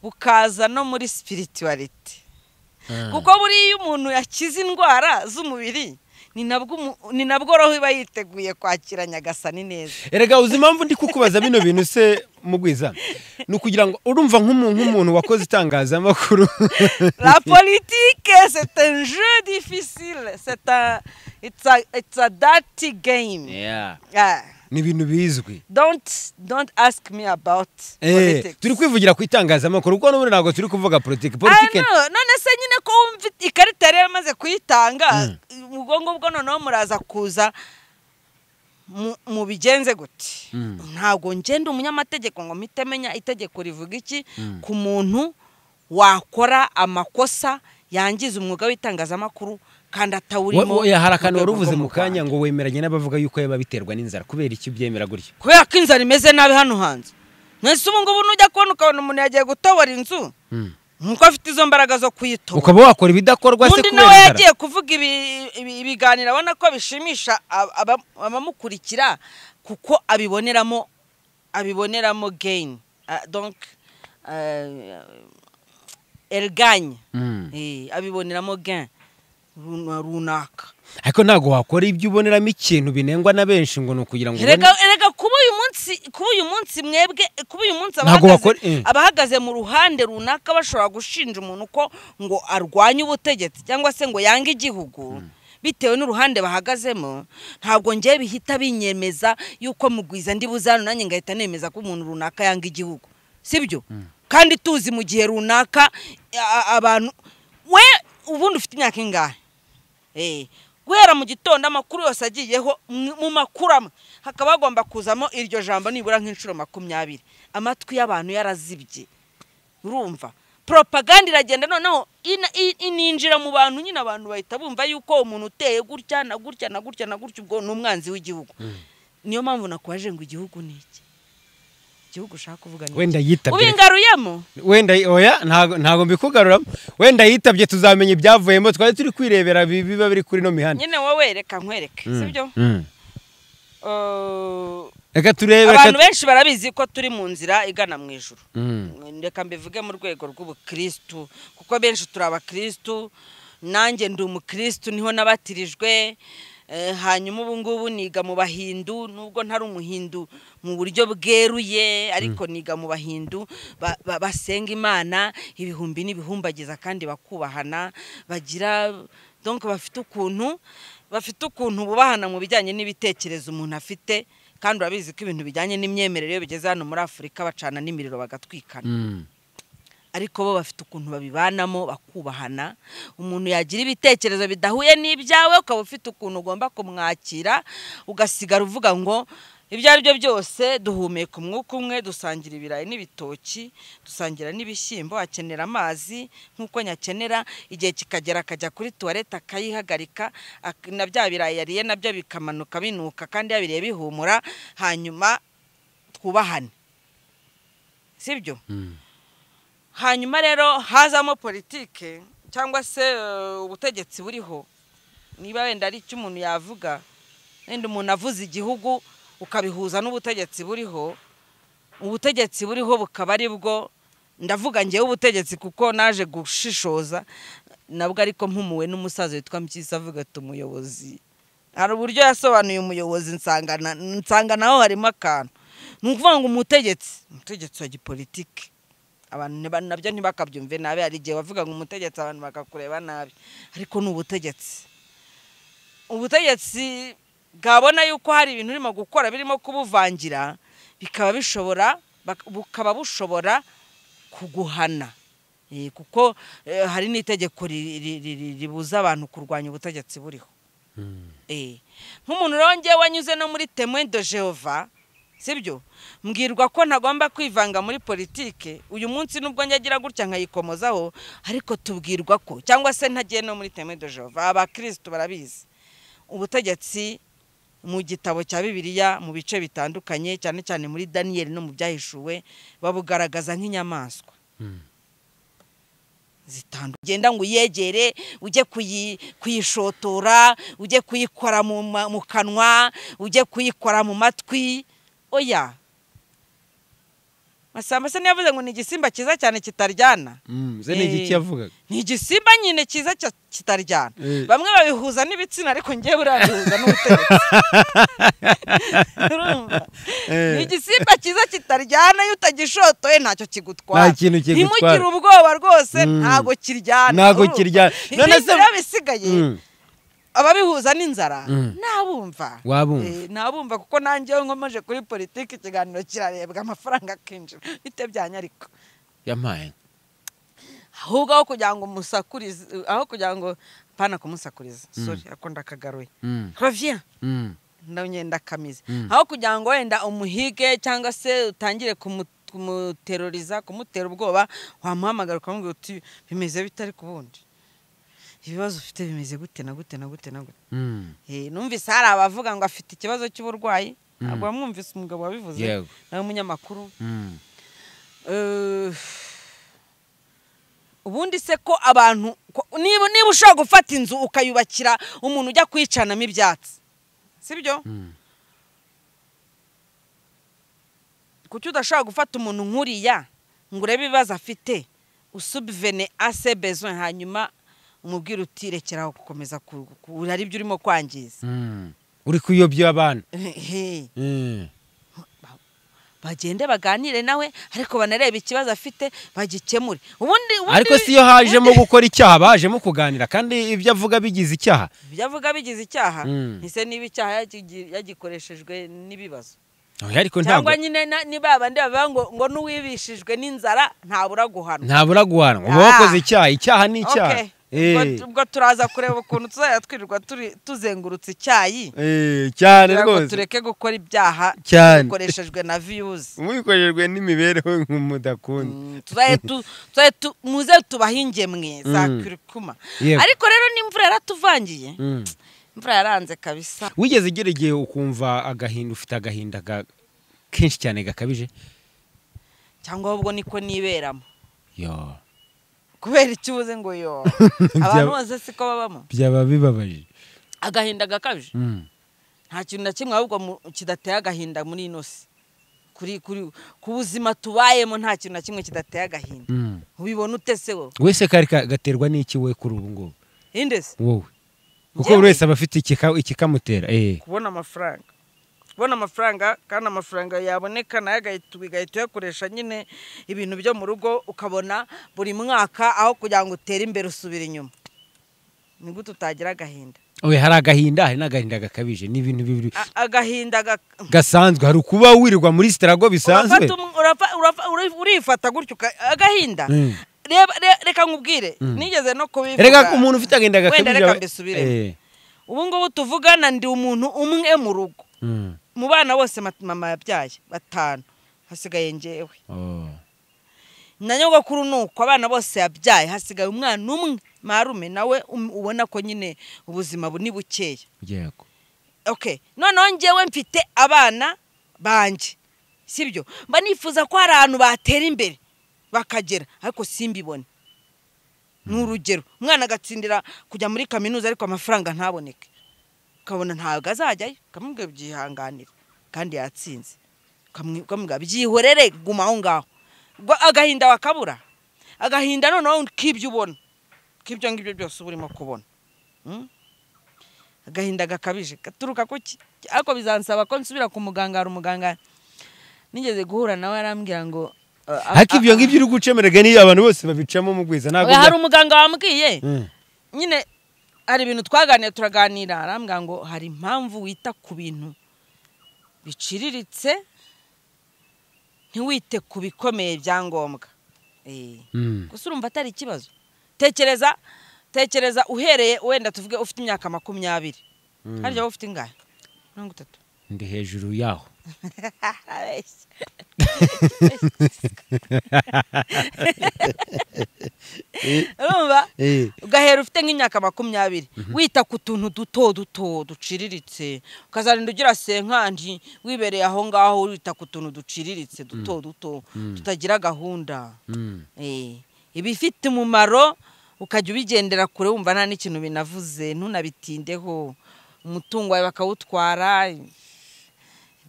bukaza no muri spirituality Ah. kuko buriya iyo umuntu yakize indwara z'umubiri ni nabwo umu- ni nabwo roho iba yiteguye kwakira nyagasani neza erega uzi impamvu ndi kukubaza bino bintu se mugwiza ni ukugira ngo urumva nk'umu- nk'umuntu wakoze itangazamakuru La politique, c'est un jeu difficile. C'est un, it's a, it's a dirty game. Yeah. Yeah. ni ibintu bizwi Don't, don't ask me about Eh, politics. turi kwivugira ku itangazamakuru kuko n'ubundi ntabwo turi kuvuga politiki politiki Ah, no, none se nyine ko wumva ikarita yari yamaze kuyitanga ubwo ngubwo noneho muraza kuza mu- mubigenze gute Mm. ntabwo ngenda umunyamategeko ngo mpite menya itegeko rivuga iki ku muntu wakora amakosa yangiza umwuga w'itangazamakuru kandi atawurimo Wa- wa- hari mu akantu wari rwego uvuze rwo mu kanya Rwanda. ngo wemeranya n'abavuga yuko yaba biterwa n'inzara kubera icyo byemera gutya kubera ko inzara imeze nabi hano hanze mwese ubu ngubu nujya kubona ukabona umuntu yagiye gutobora inzu nuko afite izo mbaraga zo kuyitobora ukaba wakora ibidakorwa se undi kubera nawe inzara yagiye kuvuga ibi- ibi- ibiganiro abona ko bishimisha ab- aba- abamukurikira kuko abiboneramo abiboneramo gain Ah, donc euh, elle gagne Mm. Eh, abiboneramo gain runa- runaka ariko ntabwo wakora ibyo uboneramo ikintu binengwa na benshi ngo ni ukugira ngo ubone- Erega erega kuba uyu munsi kuba uyu munsi mwebwe kuba uyu munsi Ntabwo bakora- abahagaze eh. abahagaze mu ruhande runaka bashobora gushinja umuntu ko ngo arwanye ubutegetsi cyangwa se ngo yange igihugu bitewe n'uruhande bahagazemo ntabwo ngewe bihita binyemeza yuko mugwiza ndi buzano nanjye ngahita nemeza ko umuntu runaka yanga igihugu sibyo kandi tuzi mu gihe runaka a- a- abantu we ubundi ufite imyaka ingahe Eh, guhera mu gitondo amakuru yose agiyeho mu mu makuru amwe hakaba hagomba kuzamo iryo jambo nibura nk'inshuro makumyabiri amatwi y'abantu yarazibye urumva propaganda iragenda noneho ina- i- ininjira mu bantu nyine abantu bahita bumva yuko umuntu uteye gutya na gutya na gutya na gutya ubwo ni umwanzi w'igihugu niyo mpamvu nakubaje ngo igihugu ni iki igihugu ushaka kuvuga ni iki wenda yitabye ubingaruyemo wenda oya ntago ntago mbikugaruramo wenda yitabye tuzamenya ibyavuyemo twari turi kwirebera bi- biba biri kuri no mihanda nyine wowe reka nkwereke Mm, sibyo mm. Eh, reka turebe reka- abantu benshi barabizi ko turi mu nzira igana mu ijuru Mm. reka mbivuge mu rwego rw'ubukirisitu kuko benshi turi abakirisitu nanjye ndi umukirisitu niho nabatirijwe eh, hanyuma ubu ngubu niga mu bahindu nubwo ntari umuhindu mu buryo bweruye ariko niga mu bahindu ba- ba- basenga imana ibihumbi n'ibihumbagiza kandi bakubahana bagira donc bafite ukuntu bafite ukuntu bubahana mu bijyanye n'ibitekerezo umuntu afite kandi urabizi ko ibintu bijyanye n'imyemerere iyo bigeze hano muri afurika bacana n'imiriro bagatwikana Mm. ariko bo bafite ukuntu babibanamo bakubahana umuntu yagira ibitekerezo bidahuye n'ibyawe ukaba ufite ukuntu ugomba kumwakira ugasigara uvuga ngo ibyo ari byo byose duhumeka umwuka umwe dusangira ibirayi n'ibitoki dusangira n'ibishyimbo akenera amazi nk'uko nyakenera igihe kikagera akajya kuri tuwarete akayihagarika ak- na bya birayi yariye nabyo bikamanuka binuka kandi yabiriye bihumura hanyuma twubahane sibyo hanyuma rero hazamo politike cyangwa se eh, ubutegetsi buriho niba wenda ari icyo umuntu yavuga wenda umuntu avuze igihugu ukabihuza n'ubutegetsi buriho ubutegetsi buriho bukaba ari bwo ndavuga ngewe ubutegetsi kuko naje gushishoza nabwo ariko mpumuwe n'umusaza witwa mpyisi avuga ati umuyobozi hari uburyo yasobanuye umuyobozi nsangana nsanga naho harimo akantu ni ukuvuga ngo umutegetsi umutegetsi wa gipolitike abantu ntiba- nabyo ntibakabyumve nabi hari igihe bavuga ngo umutegetsi abantu bakakureba nabi ariko ni ubutegetsi ubutegetsi bwabona yuko hari ibintu urimo gukora birimo kubuvangira bikaba bishobora bak- bukaba bushobora kuguhana Eh, kuko eh, hari n'itegeko ri- ri- ri- ri- ribuza abantu kurwanya ubutegetsi buriho Eh, nk'umuntu rero wanyuze no muri temwe do jehova sibyo mbwirwa ko ntagomba kwivanga muri politike uyu munsi nubwo nyagira gutya nkayikomozaho ariko tubwirwa ko cyangwa se ntagiye no muri temwe do jehova abakirisitu barabizi ubutegetsi mu gitabo cya bibiliya mu bice bitandukanye cyane cyane muri daniyeli no mu byahishuwe babugaragaza nk'inyamaswa zitandukanye ugenda ngo uyegere ujye kuyi- kuyishotora ujye kuyikora mu ma- mu kanwa ujye kuyikora mu matwi oya masamba se niyavuze ngo ni igisimba cyiza cyane kitaryana ze ni igiki Eh, yavugaga ni igisimba nyine cyiza cya- kitaryana Eh. bamwe babihuza n'ibitsina ariko ngewe urabihuza n'ubutegetsi Urumva? Eh. ni igisimba cyiza kitaryana iyo utagishotoye ntacyo kigutwara Nta kintu kigutwara. ntimugire ubwoba rwose Mm. ntabwo kiryana Ntabwo urumva? kiryana. None ibindi se- rero bisigaye Mm. ababihuza n'inzara Mm. nabumva Wabumva. Eh, nabumva kuko nanjyewe nkomeje kuri politiki ikiganiro kirarebwa amafaranga akinjira bitebyanye ariko yampaye ahubwo aho kugira ngo musakurize aho kugira ngo mpana kumusakuriza sorry ako ndakagaruye Mm, reviens mm, ndabonye ndakamize Mm. aho kugira ngo wenda umuhige cyangwa se utangire kumu- kumuteroriza kumutera ubwoba wamuhamagara ukamubwira uti bimeze bite ariko ubundi ibibazo ufite bimeze gute na gute na gute na gute mm. Eh, numvise hari abavuga ngo afite ikibazo cy'uburwayi Mm. ntabwo wamwumvise umugabo wabivuze Yego. nawe umunyamakuru Mm. Eh, ubundi se ko abantu ko- niba niba ushobora gufata inzu ukayubakira umuntu ujya kuyicanamo ibyatsi sibyo Mm. kuki udashobora gufata umuntu nk'uriya ngo urebe ibibazo afite usubivene ase bezwe hanyuma umubwira uti rekeraho gukomeza ku- ku- hari ibyo urimo kwangiza Mm. uri kuyobya abana Ehe. Mm. bagende baganire nawe ariko banarebe ikibazo afite bagikemure ubundi ubundi- ariko si yo hajemo gukora icyaha bajemo kuganira kandi ibyo avuga bigize icyaha ibyo avuga bigize icyaha Mm. ntise niba icyaha yagigi- yagikoreshejwe n'ibibazo Oya, ariko ntabwo cyangwa nyine na- ni ba bandi bavuga ngo ngo n'uwibishijwe n'inzara ntabura guhanwa ntabura guhanwa uba Ah. wakoze icyaha icyaha ni icyaha Okay. Eh, Ubwo- ubwo turaza kureba ukuntu tuzajya twirirwa turi- tuzengurutse icyayi eh, cyane kugira ngo rwose tureke gukora ibyaha Cyane. bikoreshejwe na viyuzi mubikorejwe n'imibereho nk'umudakunda tuzajye tu- tuzajye tu- muze tubahe ingemwe za Mm. kirikuma Yego. ariko rero n'imvura yaratuvangiye Mm. imvura yaranze kabisa wigeze ugira igihe ukumva agahinda ufite agahinda ga- kenshi cyane gakabije cyangwa ahubwo niko niberamo yo kubera icyo ubuze ngo yo abantu bose siko babamo byaba bibabaje agahinda gakabije Mm. nta kintu na kimwe ahubwo mu- kidateye agahinda muri ino si kuri kuri ku buzima tubayemo nta kintu na kimwe kidateye agahinda Mm. ubibona ute se wowe wese kari ka- gaterwa n'iki we kuri ubu ngubu inde se wowe kuko Njyewe? buri wese aba afite ikika- ikikamutera eh kubona amafaranga kubona amafaranga kandi amafaranga yaboneka nayo agahita ugahita uyakoresha nyine ibintu byo mu rugo ukabona buri mwaka aho kugira ngo utere imbere usubira inyuma ni gute utagira agahinda oya hari agahinda hari n'agahinda gakabije ni ibintu bibiri A- agahinda gak gasanzwe hari ukuba wirirwa muri sitarago bisanzwe Urafata umu- urafa- urafa- uri- urifata gutyo uka- agahinda Mm. Reba- re- reka nkubwire nigeze no kubivuga reka umuntu ufite agahinda wenda gakabije reka aba- mbisubiremo Eh. ubu ngubu tuvugana ndi umuntu umwe mu rugo Mm. mu bana bose mat- mama yabyaye batanu hasigaye ngewe Oh. na nyogokuru ni uko abana bose yabyaye hasigaye umwana umwe marume nawe um- ubona ko nyine ubuzima bu- ni bukeya yego okay noneho ngewe mfite abana banjye sibyo mba nifuza ko hari ahantu batera imbere bakagera ariko simbibone ni urugero umwana agatsindira kujya muri kaminuza ariko amafaranga ntaboneke ukabona ntabwo azajyayo ukamubwira byihanganira kandi yatsinze Ukamwi- ukamubwira byihorere guma aho ngaho Gwa- agahinda wakabura agahinda noneho k'ibyo ubona k'ibyo ngibyo byose uba urimo kubona Mm? agahinda gakabije gaturuka ku ki ariko bizansaba ko nsubira ku muganga hari umuganga nigeze guhura nawe arambwira ngo uh, ariko a- ibyo a- ngibyo uri gucemerega niyo abantu bose babicamo mu gwiza ntabwo Oya, hari bya- umuganga wambwiye Mm. nyine hari ibintu twaganiye turaganira arambwira ngo hari impamvu wita ku bintu biciriritse ntiwite ku bikomeye bya ngombwa Eh. Mm. gusa urumva atari ikibazo tekereza tekereza uhereye wenda tuvuge ufite imyaka makumyabiri Mm. harya wowe ufite ingahe mirongo itatu ndi hejuru yaho urumva Eh. ugahera ufite nk'imyaka makumyabiri wita ku tuntu duto duto duciriritse ukazarinda ugira senkandi wibereye aho ngaho wita ku tuntu duciriritse duto duto tutagira gahunda Mm. Eh, ibifite umumaro ukajya ubigendera kure wumva nta n'ikintu binavuze ntunabitindeho umutungo wawe bakawutwara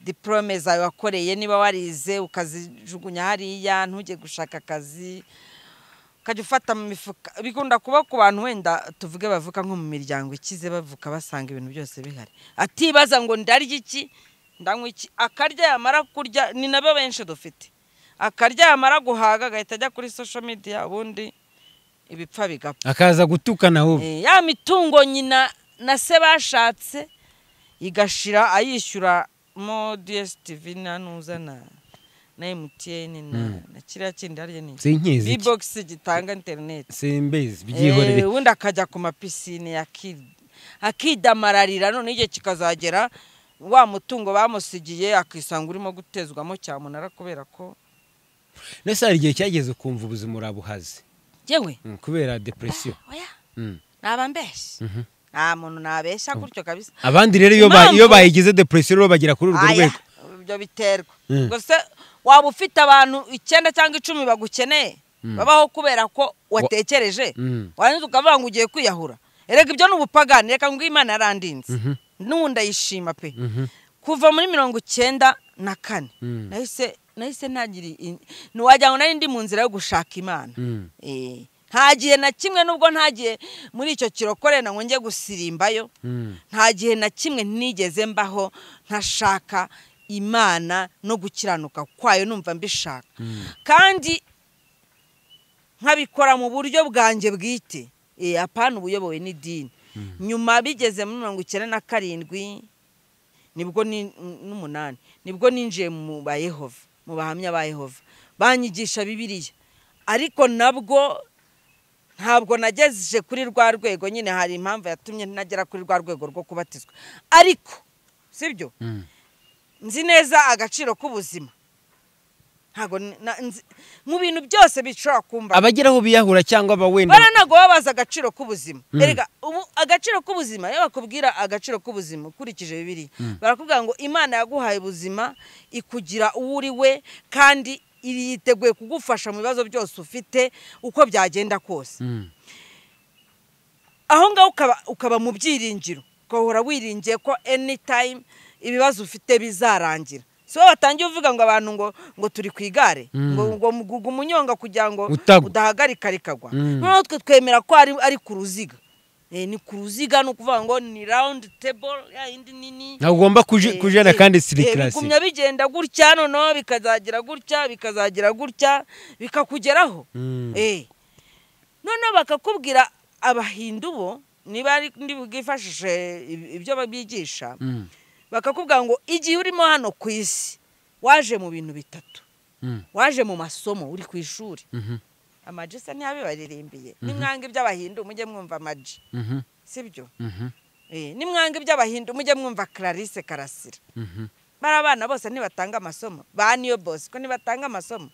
diporome zawe wakoreye niba warize ukazijugunya hariya ntujye gushaka akazi ukajya ufata mu mifuka bikunda kuba ku bantu wenda tuvuge bavuka nko mu miryango ikize bavuka basanga ibintu byose bihari atibaza ngo ndarya iki ndanywa iki akarya yamara kurya ni nabo benshi dufite akarya yamara guhaga agahita ajya kuri social media ubundi ibipfa bigapfa akaza gutukana ahubwo Eh, ya mitungo nyina na se bashatse igashira ayishyuramo DSTV na nuza na na MTN na na kiriya kindi harya ni sinkizi iki. B-box gitanga interineti simbizi byihorere ubundi akajya ku mapisine aki- akidamararira none igihe kikazagera wa mutungo bamusigiye akisanga urimo gutezwamo cyamunara kubera ko nese hari igihe cyageze ukumva ubuzima urabuhaze yewe Mm, kubera depresiyo oya Mm. nabambeshya Mhm. nta muntu nabeshya gutyo kabisa abandi rero iyo ba- Impamvu- iyo bayigize depresiyo rero bagera kuri urwo Aya, rwego ibyo biterwa Mm. ubwo se waba ufite abantu icyenda cyangwa icumi bagukeneye babaho kubera ko watekereje Mm. warangiza ukavuga ngo ugiye kwiyahura erega ibyo ni ubupagani reka ngo imana yarandinze Mhm. n'ubu ndayishima pe Mhm. kuva muri mirongo icyenda na kane Mm. nahise nahise ntagira i- ntiwagira ngo nari ndi mu nzira yo gushaka imana Mm. Eh, nta gihe na kimwe nubwo ntagiye muri icyo kirokore ngo njye gusirimbayo Mm. nta gihe na kimwe nigeze mbaho ntashaka imana no gukiranuka kwayo numva mbishaka kandi nkabikora mu buryo bwanjye bwite Eh, apana ubuyobowe n'idini nyuma bigeze muri mirongo icyenda na karindwi nibwo ni- n'umunani nibwo ninjiye mu ba yehova mu bahamya ba yehova banyigisha bibiliya ariko nabwo ntabwo nagejeje kuri rwa rwego nyine hari impamvu yatumye nagera kuri rwa rwego rwo kubatizwa ariko sibyo Mm. nzi neza agaciro k'ubuzima ntabwo ni- na- nzi- mu bintu byose bishobora kumba abageraho biyahura cyangwa aba wenda baranago babaza agaciro k'ubuzima Mm. erega ubu agaciro k'ubuzima iyo bakubwira agaciro k'ubuzima ukurikije bibiliya barakubwira ngo imana yaguhaye ubuzima ikugira uwo uri we kandi iri- yiteguye kugufasha mu bibazo byose ufite uko byagenda kose Mm. aho ngaho ukaba, ukaba mu byiringiro ugahora wiringiye ko anytime ibibazo ufite bizarangira si wowe watangiye uvuga ngo abantu ngo ngo turi ku igare Mm. ngo ngo mugugu umunyonga kugira ngo Utagwa. udahagarika rikagwa Mm. noneho twe twemera ko ari, ari ku ruziga Eh, ni ku ruziga ni ukuvuga ngo ni round table ya yindi nini ntabwo ugomba Eh, kuji- kujena eh, kandi siri eh, karasi bigumya bigenda gutya noneho bikazagira gutya bikazagira gutya bikakugeraho Mm. Eh. noneho bakakubwira abahindu bo niba ari ndi bwifashishe ib- ibyo babigisha Mm. bakakubwira ngo igihe urimo hano ku isi waje mu bintu bitatu Mm. waje mu masomo uri ku ishuri Mhm. amaji se ntiyabibaririmbiye nimwanga iby'abahindu mujye mwumva amaji Mhm. sibyo Mhm. Eh, nimwanga iby'abahindu mujye mwumva clarisse karasira Mhm. bari abana bose ntibatanga amasomo ba niyo bose ko ntibatanga amasomo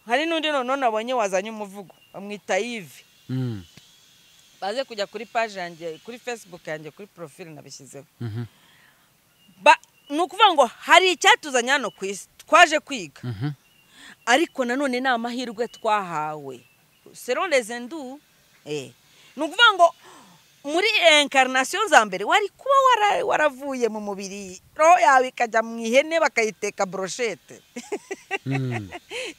hari n'undi noneho nabonye wazanye umuvugo bamwita yive Mm. baze kujya kuri paje yanjye kuri fesibuku yanjye kuri porofile nabishyizeho Mhm. Ba- ni ukuvuga ngo hari icyatuzanye hano ku isi twaje kwiga Mhm. ariko nanone ni amahirwe twahawe selon les hindous eh. ni ukuvuga ngo muri inkarinasiyo za mbere wari kuba wara- waravuye mu mubiri roho yawe ikajya mu ihene bakayiteka broshete Mm.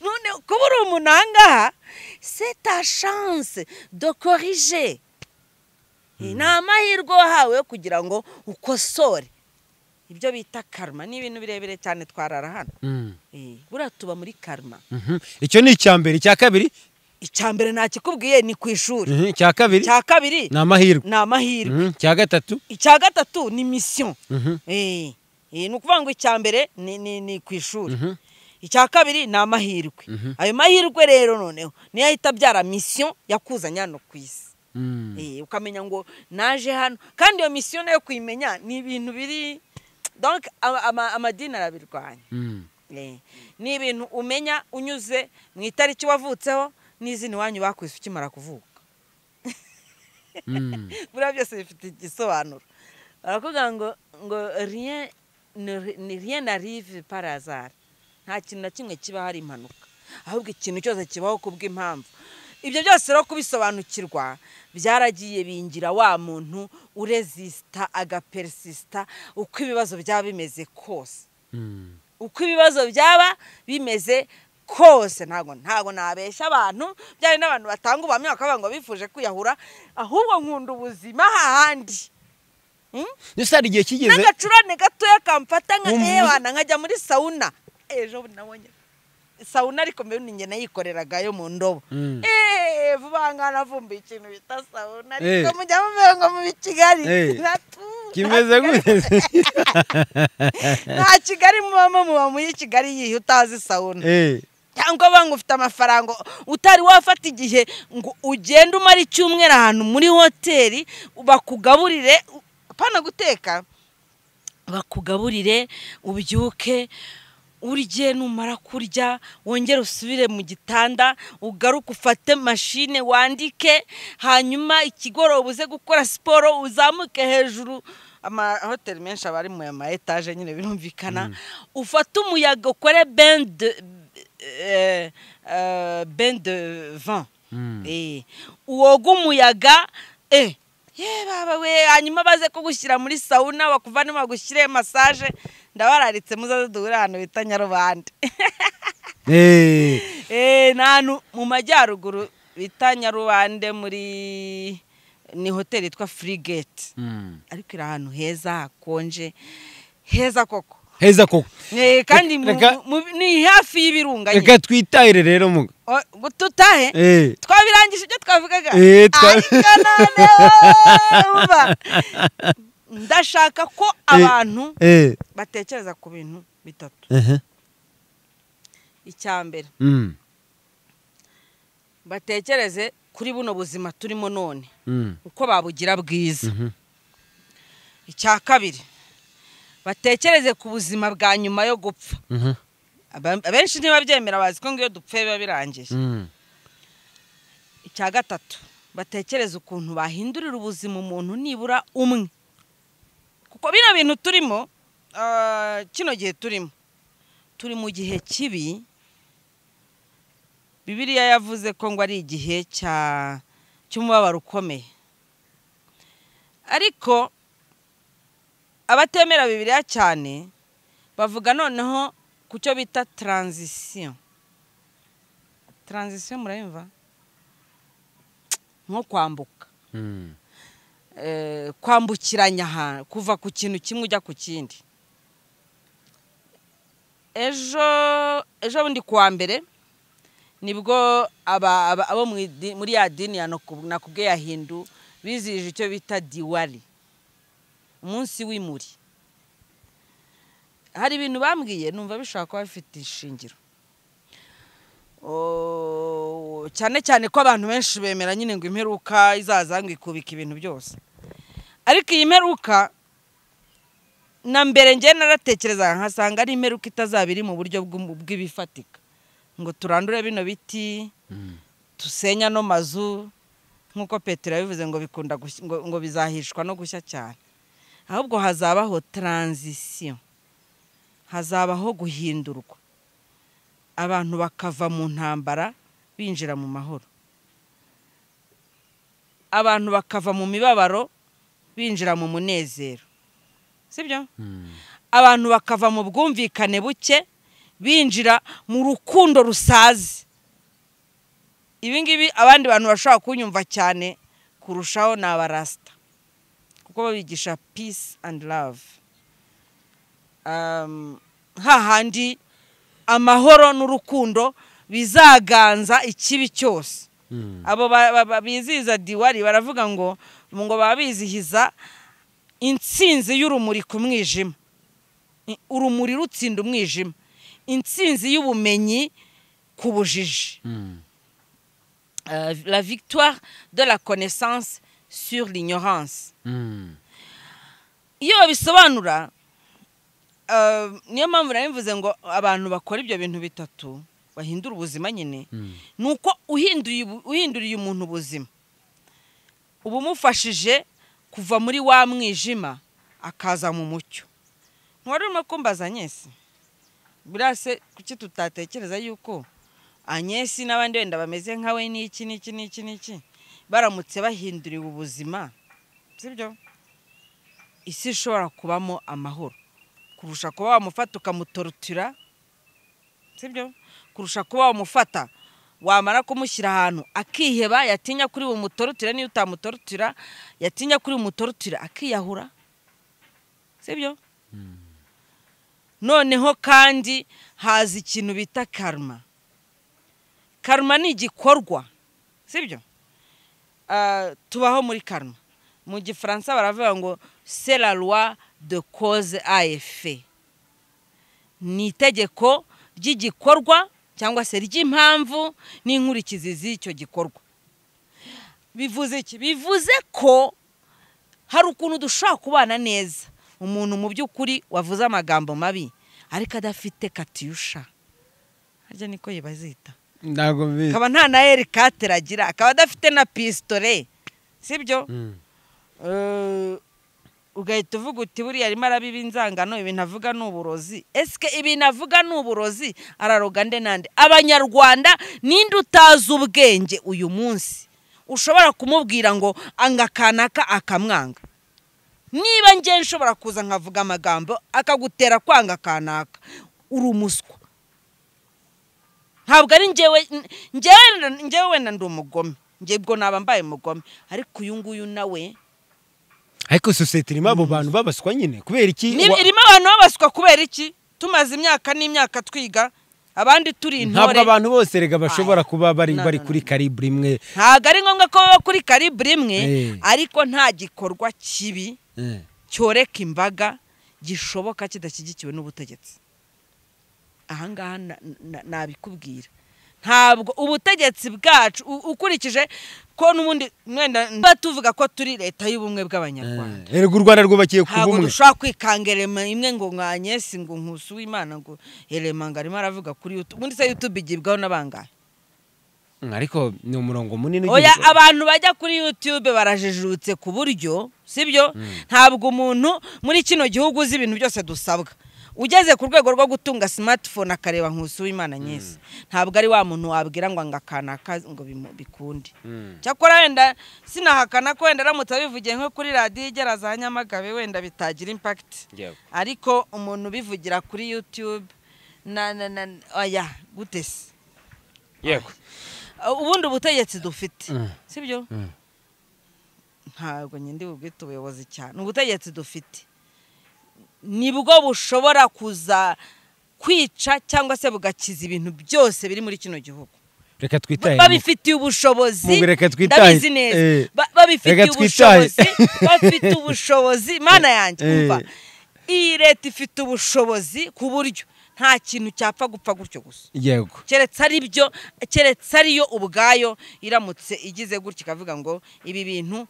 none kuba uri umuntu ahangaha se ta shanse do korije ni amahirwe wahawe yo kugira ngo ukosore ibyo bita karma ni ibintu birebire cyane twarara hano Mm. Eh, buriya tuba muri karma Mhm. icyo ni icya mbere icya kabiri icya mbere ntakikubwiye ni ku ishuri Mhm. icya kabiri icya kabiri ni amahirwe ni amahirwe Mhm. icya gatatu icya gatatu ni misiyo Mhm. Eh, eh, ni ukuvuga ngo icya mbere ni- ni ni ku ishuri Mhm. icya kabiri ni amahirwe ayo mahirwe rero noneho niyo ahita abyara misiyo yakuzanye hano ku isi Mm. Eh, ukamenya ngo naje hano kandi iyo misiyo nayo kuyimenya ni ibintu biri donc ama- ama- amadini arabirwanya Mm. Eh, ni ibintu umenya unyuze mu itariki wavutseho n'izina iwanyu bakwise ukimara kuvuka Mm. buriya byose bifite igisobanuro barakuvuga ngo ngo rien ne- ni rien n'arive par hasard nta kintu na kimwe kibaho ari impanuka ahubwo ikintu cyose kibaho kubw'impamvu ibyo byose rero kubisobanukirwa byaragiye bingira wa muntu urezisita agaperisisita uko ibibazo byaba bimeze kose Mm. uko ibibazo byaba bimeze kose ntabwo ntabwo nabeshya abantu byari n'abantu batanga ubuhamya bakavuga ngo bifuje kwiyahura ahubwo nkunda ubuzima hahandi Ese hari igihe kigeze n'agacurane gatoya kamfata nka Wumva- ewana nkajya muri sawuna ejo bundi nabonye sawuna ariko mbere ni njye nayikoreragayo mu ndobo Mm. eee vuba aha ngaha navumbuye ikintu bita sawuna Eh. ariko mujya mumera ngo mubi Kigali Eh. Natu- kimeze nta Kigali- gute nta Kigali mubamo muba muri Kigali yihe utazi sawuna Eh, cyangwa banga ufite amafaranga utari wafata igihe ngo ugende umara icyumweru ahantu muri hoteli bakugaburire pana guteka bakugaburire ubyuke urye numara kurya wongere usubire mu gitanda ugaruke ufate mashine wandike hanyuma ikigoroba uze gukora siporo uzamuke hejuru amahoteli menshi aba ari mu ma etaje nyine birumvikana ufate umuyaga ukore bende eh, eh, bain de vin Mm. Eh, woga umuyaga eh, ye baba we hanyuma baze kugushyira muri sawuna bakuvane bagushyire masaje ndabararitse muzaze duhure ahantu bita nyarubande eh, Eh, ni ahantu mu majyaruguru bita nyarubande muri ni hoteli yitwa frigate mm. ariko iri ahantu heza hakonje heza koko heza koko Eh, kandi mu- Reka- mu- ni hafi y'ibirunga nyine. reka twitahire rero muga O- ngo tutahe Eh, twabirangije ibyo twavugaga Eh, twa- ariko none wumva ndashaka ko abantu eh, batekereza ku bintu bitatu aha, icya mbere mm, batekereze kuri buno buzima turimo none mm, uko babugira bwiza mhm, icya kabiri batekereze ku buzima bwa nyuma yo gupfa mhm, Aba- abenshi ntibabyemera bazi ko ngo iyo dupfuye biba birangiye mm, icya gatatu batekereze ukuntu bahindurira ubuzima umuntu nibura umwe kuko bino bintu turimo ah, kino gihe turimo turi mu gihe kibi bibiriya yavuze ko ngo ari igihe cya cy'umubabaro ukomeye ariko abatemera bibiriya cyane bavuga noneho ku cyo bita taranzisiyo taranzisiyo murayumva nko kwambuka mm, eh, kwambukiranya ahantu kuva ku kintu kimwe ujya ku kindi ejo ejo bundi kuwa mbere nibwo aba- aba- abo mu idi- muri ya dini ya Noku- nakubwe ya hindu bizihije icyo bita diwali umunsi w'imuri hari ibintu bambwiye numva bishobora kuba bifite ishingiro Oh, cyane cyane ko abantu benshi bemera nyine ngo imperuka izaza ngo ikubika ibintu byose ariko iyi mperuka na mbere njye naratekerezaga nkasanga ari imperuka itazaba iri mu buryo bw'umu- bw'ibifatika ngo turandure bino biti mm, tusenye ano mazu nk'uko petero yabivuze ngo bikunda gushya- ngo, ngo bizahishwa no gushya cyane ahubwo hazabaho taranzisiyo hazabaho guhindurwa abantu bakava mu ntambara binjira mu mahoro abantu bakava mu mibabaro binjira mu munezero sibyo mm, abantu bakava mu bwumvikane buke binjira mu rukundo rusaze ibi ngibi abandi bantu bashobora kunyumva cyane kurushaho ni abarasita kuko babigisha peace and love um, hahandi amahoro n'urukundo bizaganza ikibi cyose mm, abo ba- ba- ba- bizihiza diwali baravuga ngo ngo baba bizihiza intsinzi y'urumuri ku mwijima I- urumuri rutsinda umwijima intsinzi y'ubumenyi ku bujiji Mm. Euh, la victoire de la connaissance sur l'ignorance Mm. iyo babisobanura euh, niyo mpamvu nari mvuze ngo abantu bakora ibyo bintu bitatu bahindura ubuzima nyine Mm. ni uko uhinduye ubu- uhinduriye umuntu ubuzima uba umufashije kuva muri wa mwijima akaza mu mucyo ntiwari urimo kumbaza anyesi buriya se kuki tutatekereza yuko anyesi n'abandi wenda bameze nkawe n'iki n'iki n'iki n'iki baramutse bahinduriwe ubuzima sibyo isi ishobora kubamo amahoro kurusha kuba wamufata ukamutorotira sibyo kurusha kuba wamufata wamara kumushyira ahantu akiheba yatinya kuri bumutorotira niyo utamutorotira yatinya kuri bumutorotira akiyahura sibyo noneho kandi haza ikintu bita karma karma ni igikorwa sibyo Ah, tubaho muri karma mu gifaransa baravuga ngo c'est la loi de cause à effet ni itegeko ry'igikorwa cyangwa se ry'impamvu n'inkurikizi z'icyo gikorwa bivuze iki bivuze ko hari ukuntu dushobora kubana neza umuntu mu by'ukuri wavuze amagambo mabi ariko adafite katiyusha harya niko bazita ntabwo mbizi akaba nta na eri katere agira akaba adafite na pisitore sibyo Mm. Eh, ugahita uvuga uti buriya arimo arabiba inzangano ibintu avuga ni uburozi esike ibintu avuga ni uburozi araroga nde nande abanyarwanda ninde utazi ubwenge uyu munsi ushobora kumubwira ngo anga kanaka akamwanga niba ngewe nshobora kuza nkavuga amagambo akagutera kwanga kanaka uri umuswa ntabwo ari ngewe ngewe ngewe wenda ndi umugome ngebwo naba mbaye umugome ariko uyu nguyu nawe ariko sosiyete irimo abo bantu babaswa nyine kubera iki Ni- Wa- irimo abantu babaswa kubera iki tumaze imyaka n'imyaka twiga abandi turi intore ntabwo abantu bose rega bashobora Aya. kuba bari No, bari no, kuri karibure imwe ntabwo ari ngombwa ko baba kuri karibure imwe Eh. ariko nta gikorwa kibi Eh. cyoreka imbaga gishoboka kidashyigikiwe n'ubutegetsi ahangaha na- na- nabikubwira ntabwo ubutegetsi bwacu u- ukurikije ko n'ubundi mwenda tuba tuvuga ko turi leta y'ubumwe bw'abanyarwanda Eh, erega u rwanda rwubakiye ku ntabwo bumwe dushobora kwikanga elema imwe ngo nkanyesi ngo nkusi w'imana ngo elema ngo arimo aravuga kuri yutube ubundi se yutube igibwaho n'abangahe Mm, ariko ni umurongo munini oya ugiye- abantu bajya kuri yutube barajijutse ku buryo sibyo ntabwo umuntu muri kino gihugu uzi ibintu byose dusabwa ugeze ku rwego rwo gutunga simatifone akareba nkusi w'imana nyesi ntabwo ari wa muntu wabwira ngo ngo akanaka ngo bimu- bikunde Mm. cyakora wenda sinahakana ko wenda aramutse abivugiye nko kuri radiyo igera za nyamagabe wenda bitagira impakiti Yewe. ariko umuntu ubivugira kuri yutube na na na oya gute se Yego. Uh, ubundi butegetsi dufite Mm. sibyo Mm. ntabwo nyine bubwite ubuyobozi cyane ni ubutegetsi dufite nibwo bushobora kuza kwica cyangwa se bugakiza ibintu byose biri muri kino gihugu reka Ba- twitahe babifitiye ubushobozi Mubi, reka twitahe. ndabizi neza Eh. Ba- babifitiye Reka twitahe. ubushobozi bafite ubushobozi mana yanjye Eh. umva iyi leta ifite ubushobozi ku buryo nta kintu cyapfa gupfa gutyo gusa yego keretse ari byo keretse ariyo ubwayo iramutse igize gutya ikavuga ngo ibi bintu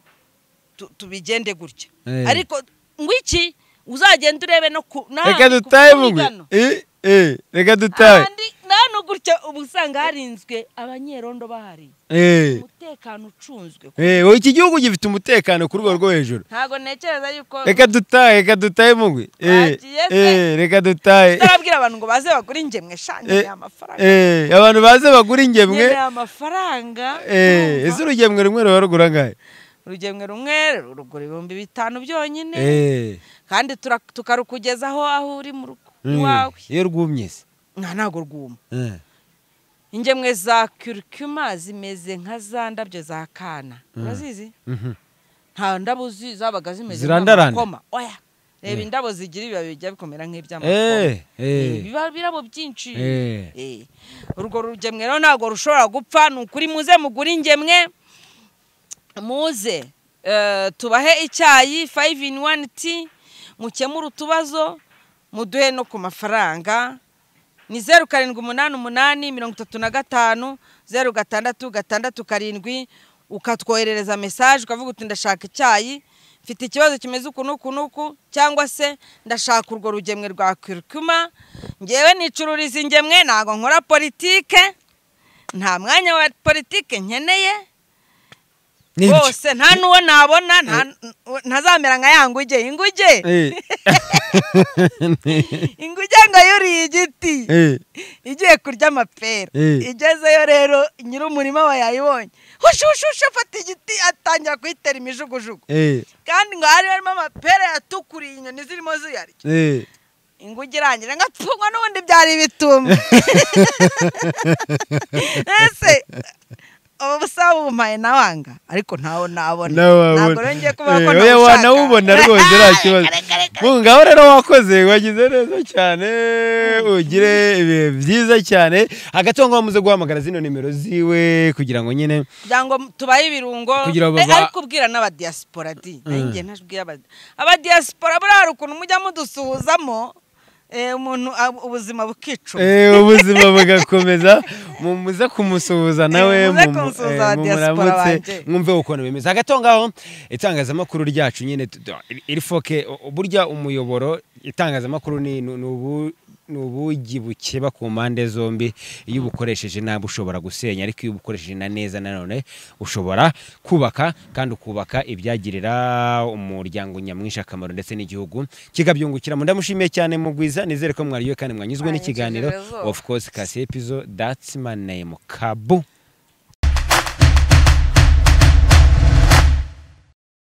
tu- tubigende gutya Eh. ariko ngo iki uzagenda urebe no ku na- reka ku- ku dutahe bugwe migano. Eh, eh, reka dutahe ahandi nano gutya uba usanga harinzwe abanyerondo bahari Eh, umutekano ucunzwe eh, oya, iki gihugu gifite umutekano ku rwego rwo hejuru ntabwo ntekereza yuko reka dutahe reka dutahe mugwe Eh, Bagiye se. eh, reka dutahe utarabwira abantu ngo baze bagure ingemwe shanje Eh, amafaranga Eh, abantu baze bagura ingemwe nkeneye amafaranga eh, ese urugemwe rumwe ruba rugura angahe urugemwe rumwe rugura ibihumbi bitanu byonyine Eh, kandi tura- tukarukugezaho aho uri mu rugo mm, iwawe iyo rwumye se nka ntabwo rwuma Eh, ingemwe za kirikuma zimeze nka za ndabyo za kana urazizi mhm. nta ndabo zi- zabaga zimeze Zirandaranda. nk'amakoma oya reba Eh. indabo zigira ibibabi bijya bikomera nk'iby'amakoma Eh, eh, ibiba birabo byinshi eh. Eh, urwo rugemwe rero ntabwo rushobora gupfa ni ukuri muze mugure ingemwe muze eh, tubahe icyayi 5 in 1 t mukemure utubazo muduhe no ku mafaranga ni zeru karindwi umunani umunani mirongo itatu na gatanu zeru gatandatu gatandatu karindwi ukatwoherereza mesaje ukavuga uti ndashaka icyayi mfite ikibazo kimeze uku n'uku n'uku cyangwa se ndashaka urwo rugemwe rwa kirikuma ngewe nicururiza ingemwe ntabwo nkora politike nta mwanya wa politike nkeneye bose nta n'uwo nabona ntazamera nka ya nguge inguge inguge ngo yuriye igiti igiye kurya amapera igezeyo rero nyir'umurima we yayibonye hushushushe afata igiti atangira kuyitera imijugujugu kandi ngo hari harimo amapera yatukuriye inyoni zirimo ziyarya inguge irangira ngo apfungwa n'ubundi byari ibituma ese ubu busaba bumpaye nawe anga ariko ntawe nabona ntabwo rero ngiye kubona ko ntawe ushaka wanawubona rwose nta kibazo ngaho rero wakoze wagize neza cyane ugire ibihe byiza cyane hagati aho ngaho muze guhamagara zino nimero ziwe kugira ngo nyine kugira ngo tubahe ibirungo Kugira ngo Eh, ba- ariko ubwira n'abadiyasipora di nanjye ntajubwira abadi- abadiyasipora buriya hari ukuntu mujya mudusuhuzamo eh, umuntu ab- ubuzima bukicuma Eh, ubuzima bugakomeza mu- muze kumusuhuza nawe Eh, muze mu- mu- kumusuhuza eh, wa mu- diaspora muramutse banje. mwumve ukuntu bimeze hagati aho ngaho itangazamakuru ryacu nyine tu- tu- iri- irifoke u- burya umuyoboro itangazamakuru ni ni- ni ubu- ni ubugi bukeba ku mpande zombi iyo ubukoresheje nabi ushobora gusenya ariko iyo ubukoresheje na neza nanone ushobora kubaka kandi ukubaka ibyagirira umuryango nyamwinshi akamaro ndetse n'igihugu kikabyungukiramo ndamushimiye cyane mugwiza nizere ko mwariye kandi mwanyuzwe Mwanyujije n'ikiganiro rwose. of course kasi episode that's my name kabu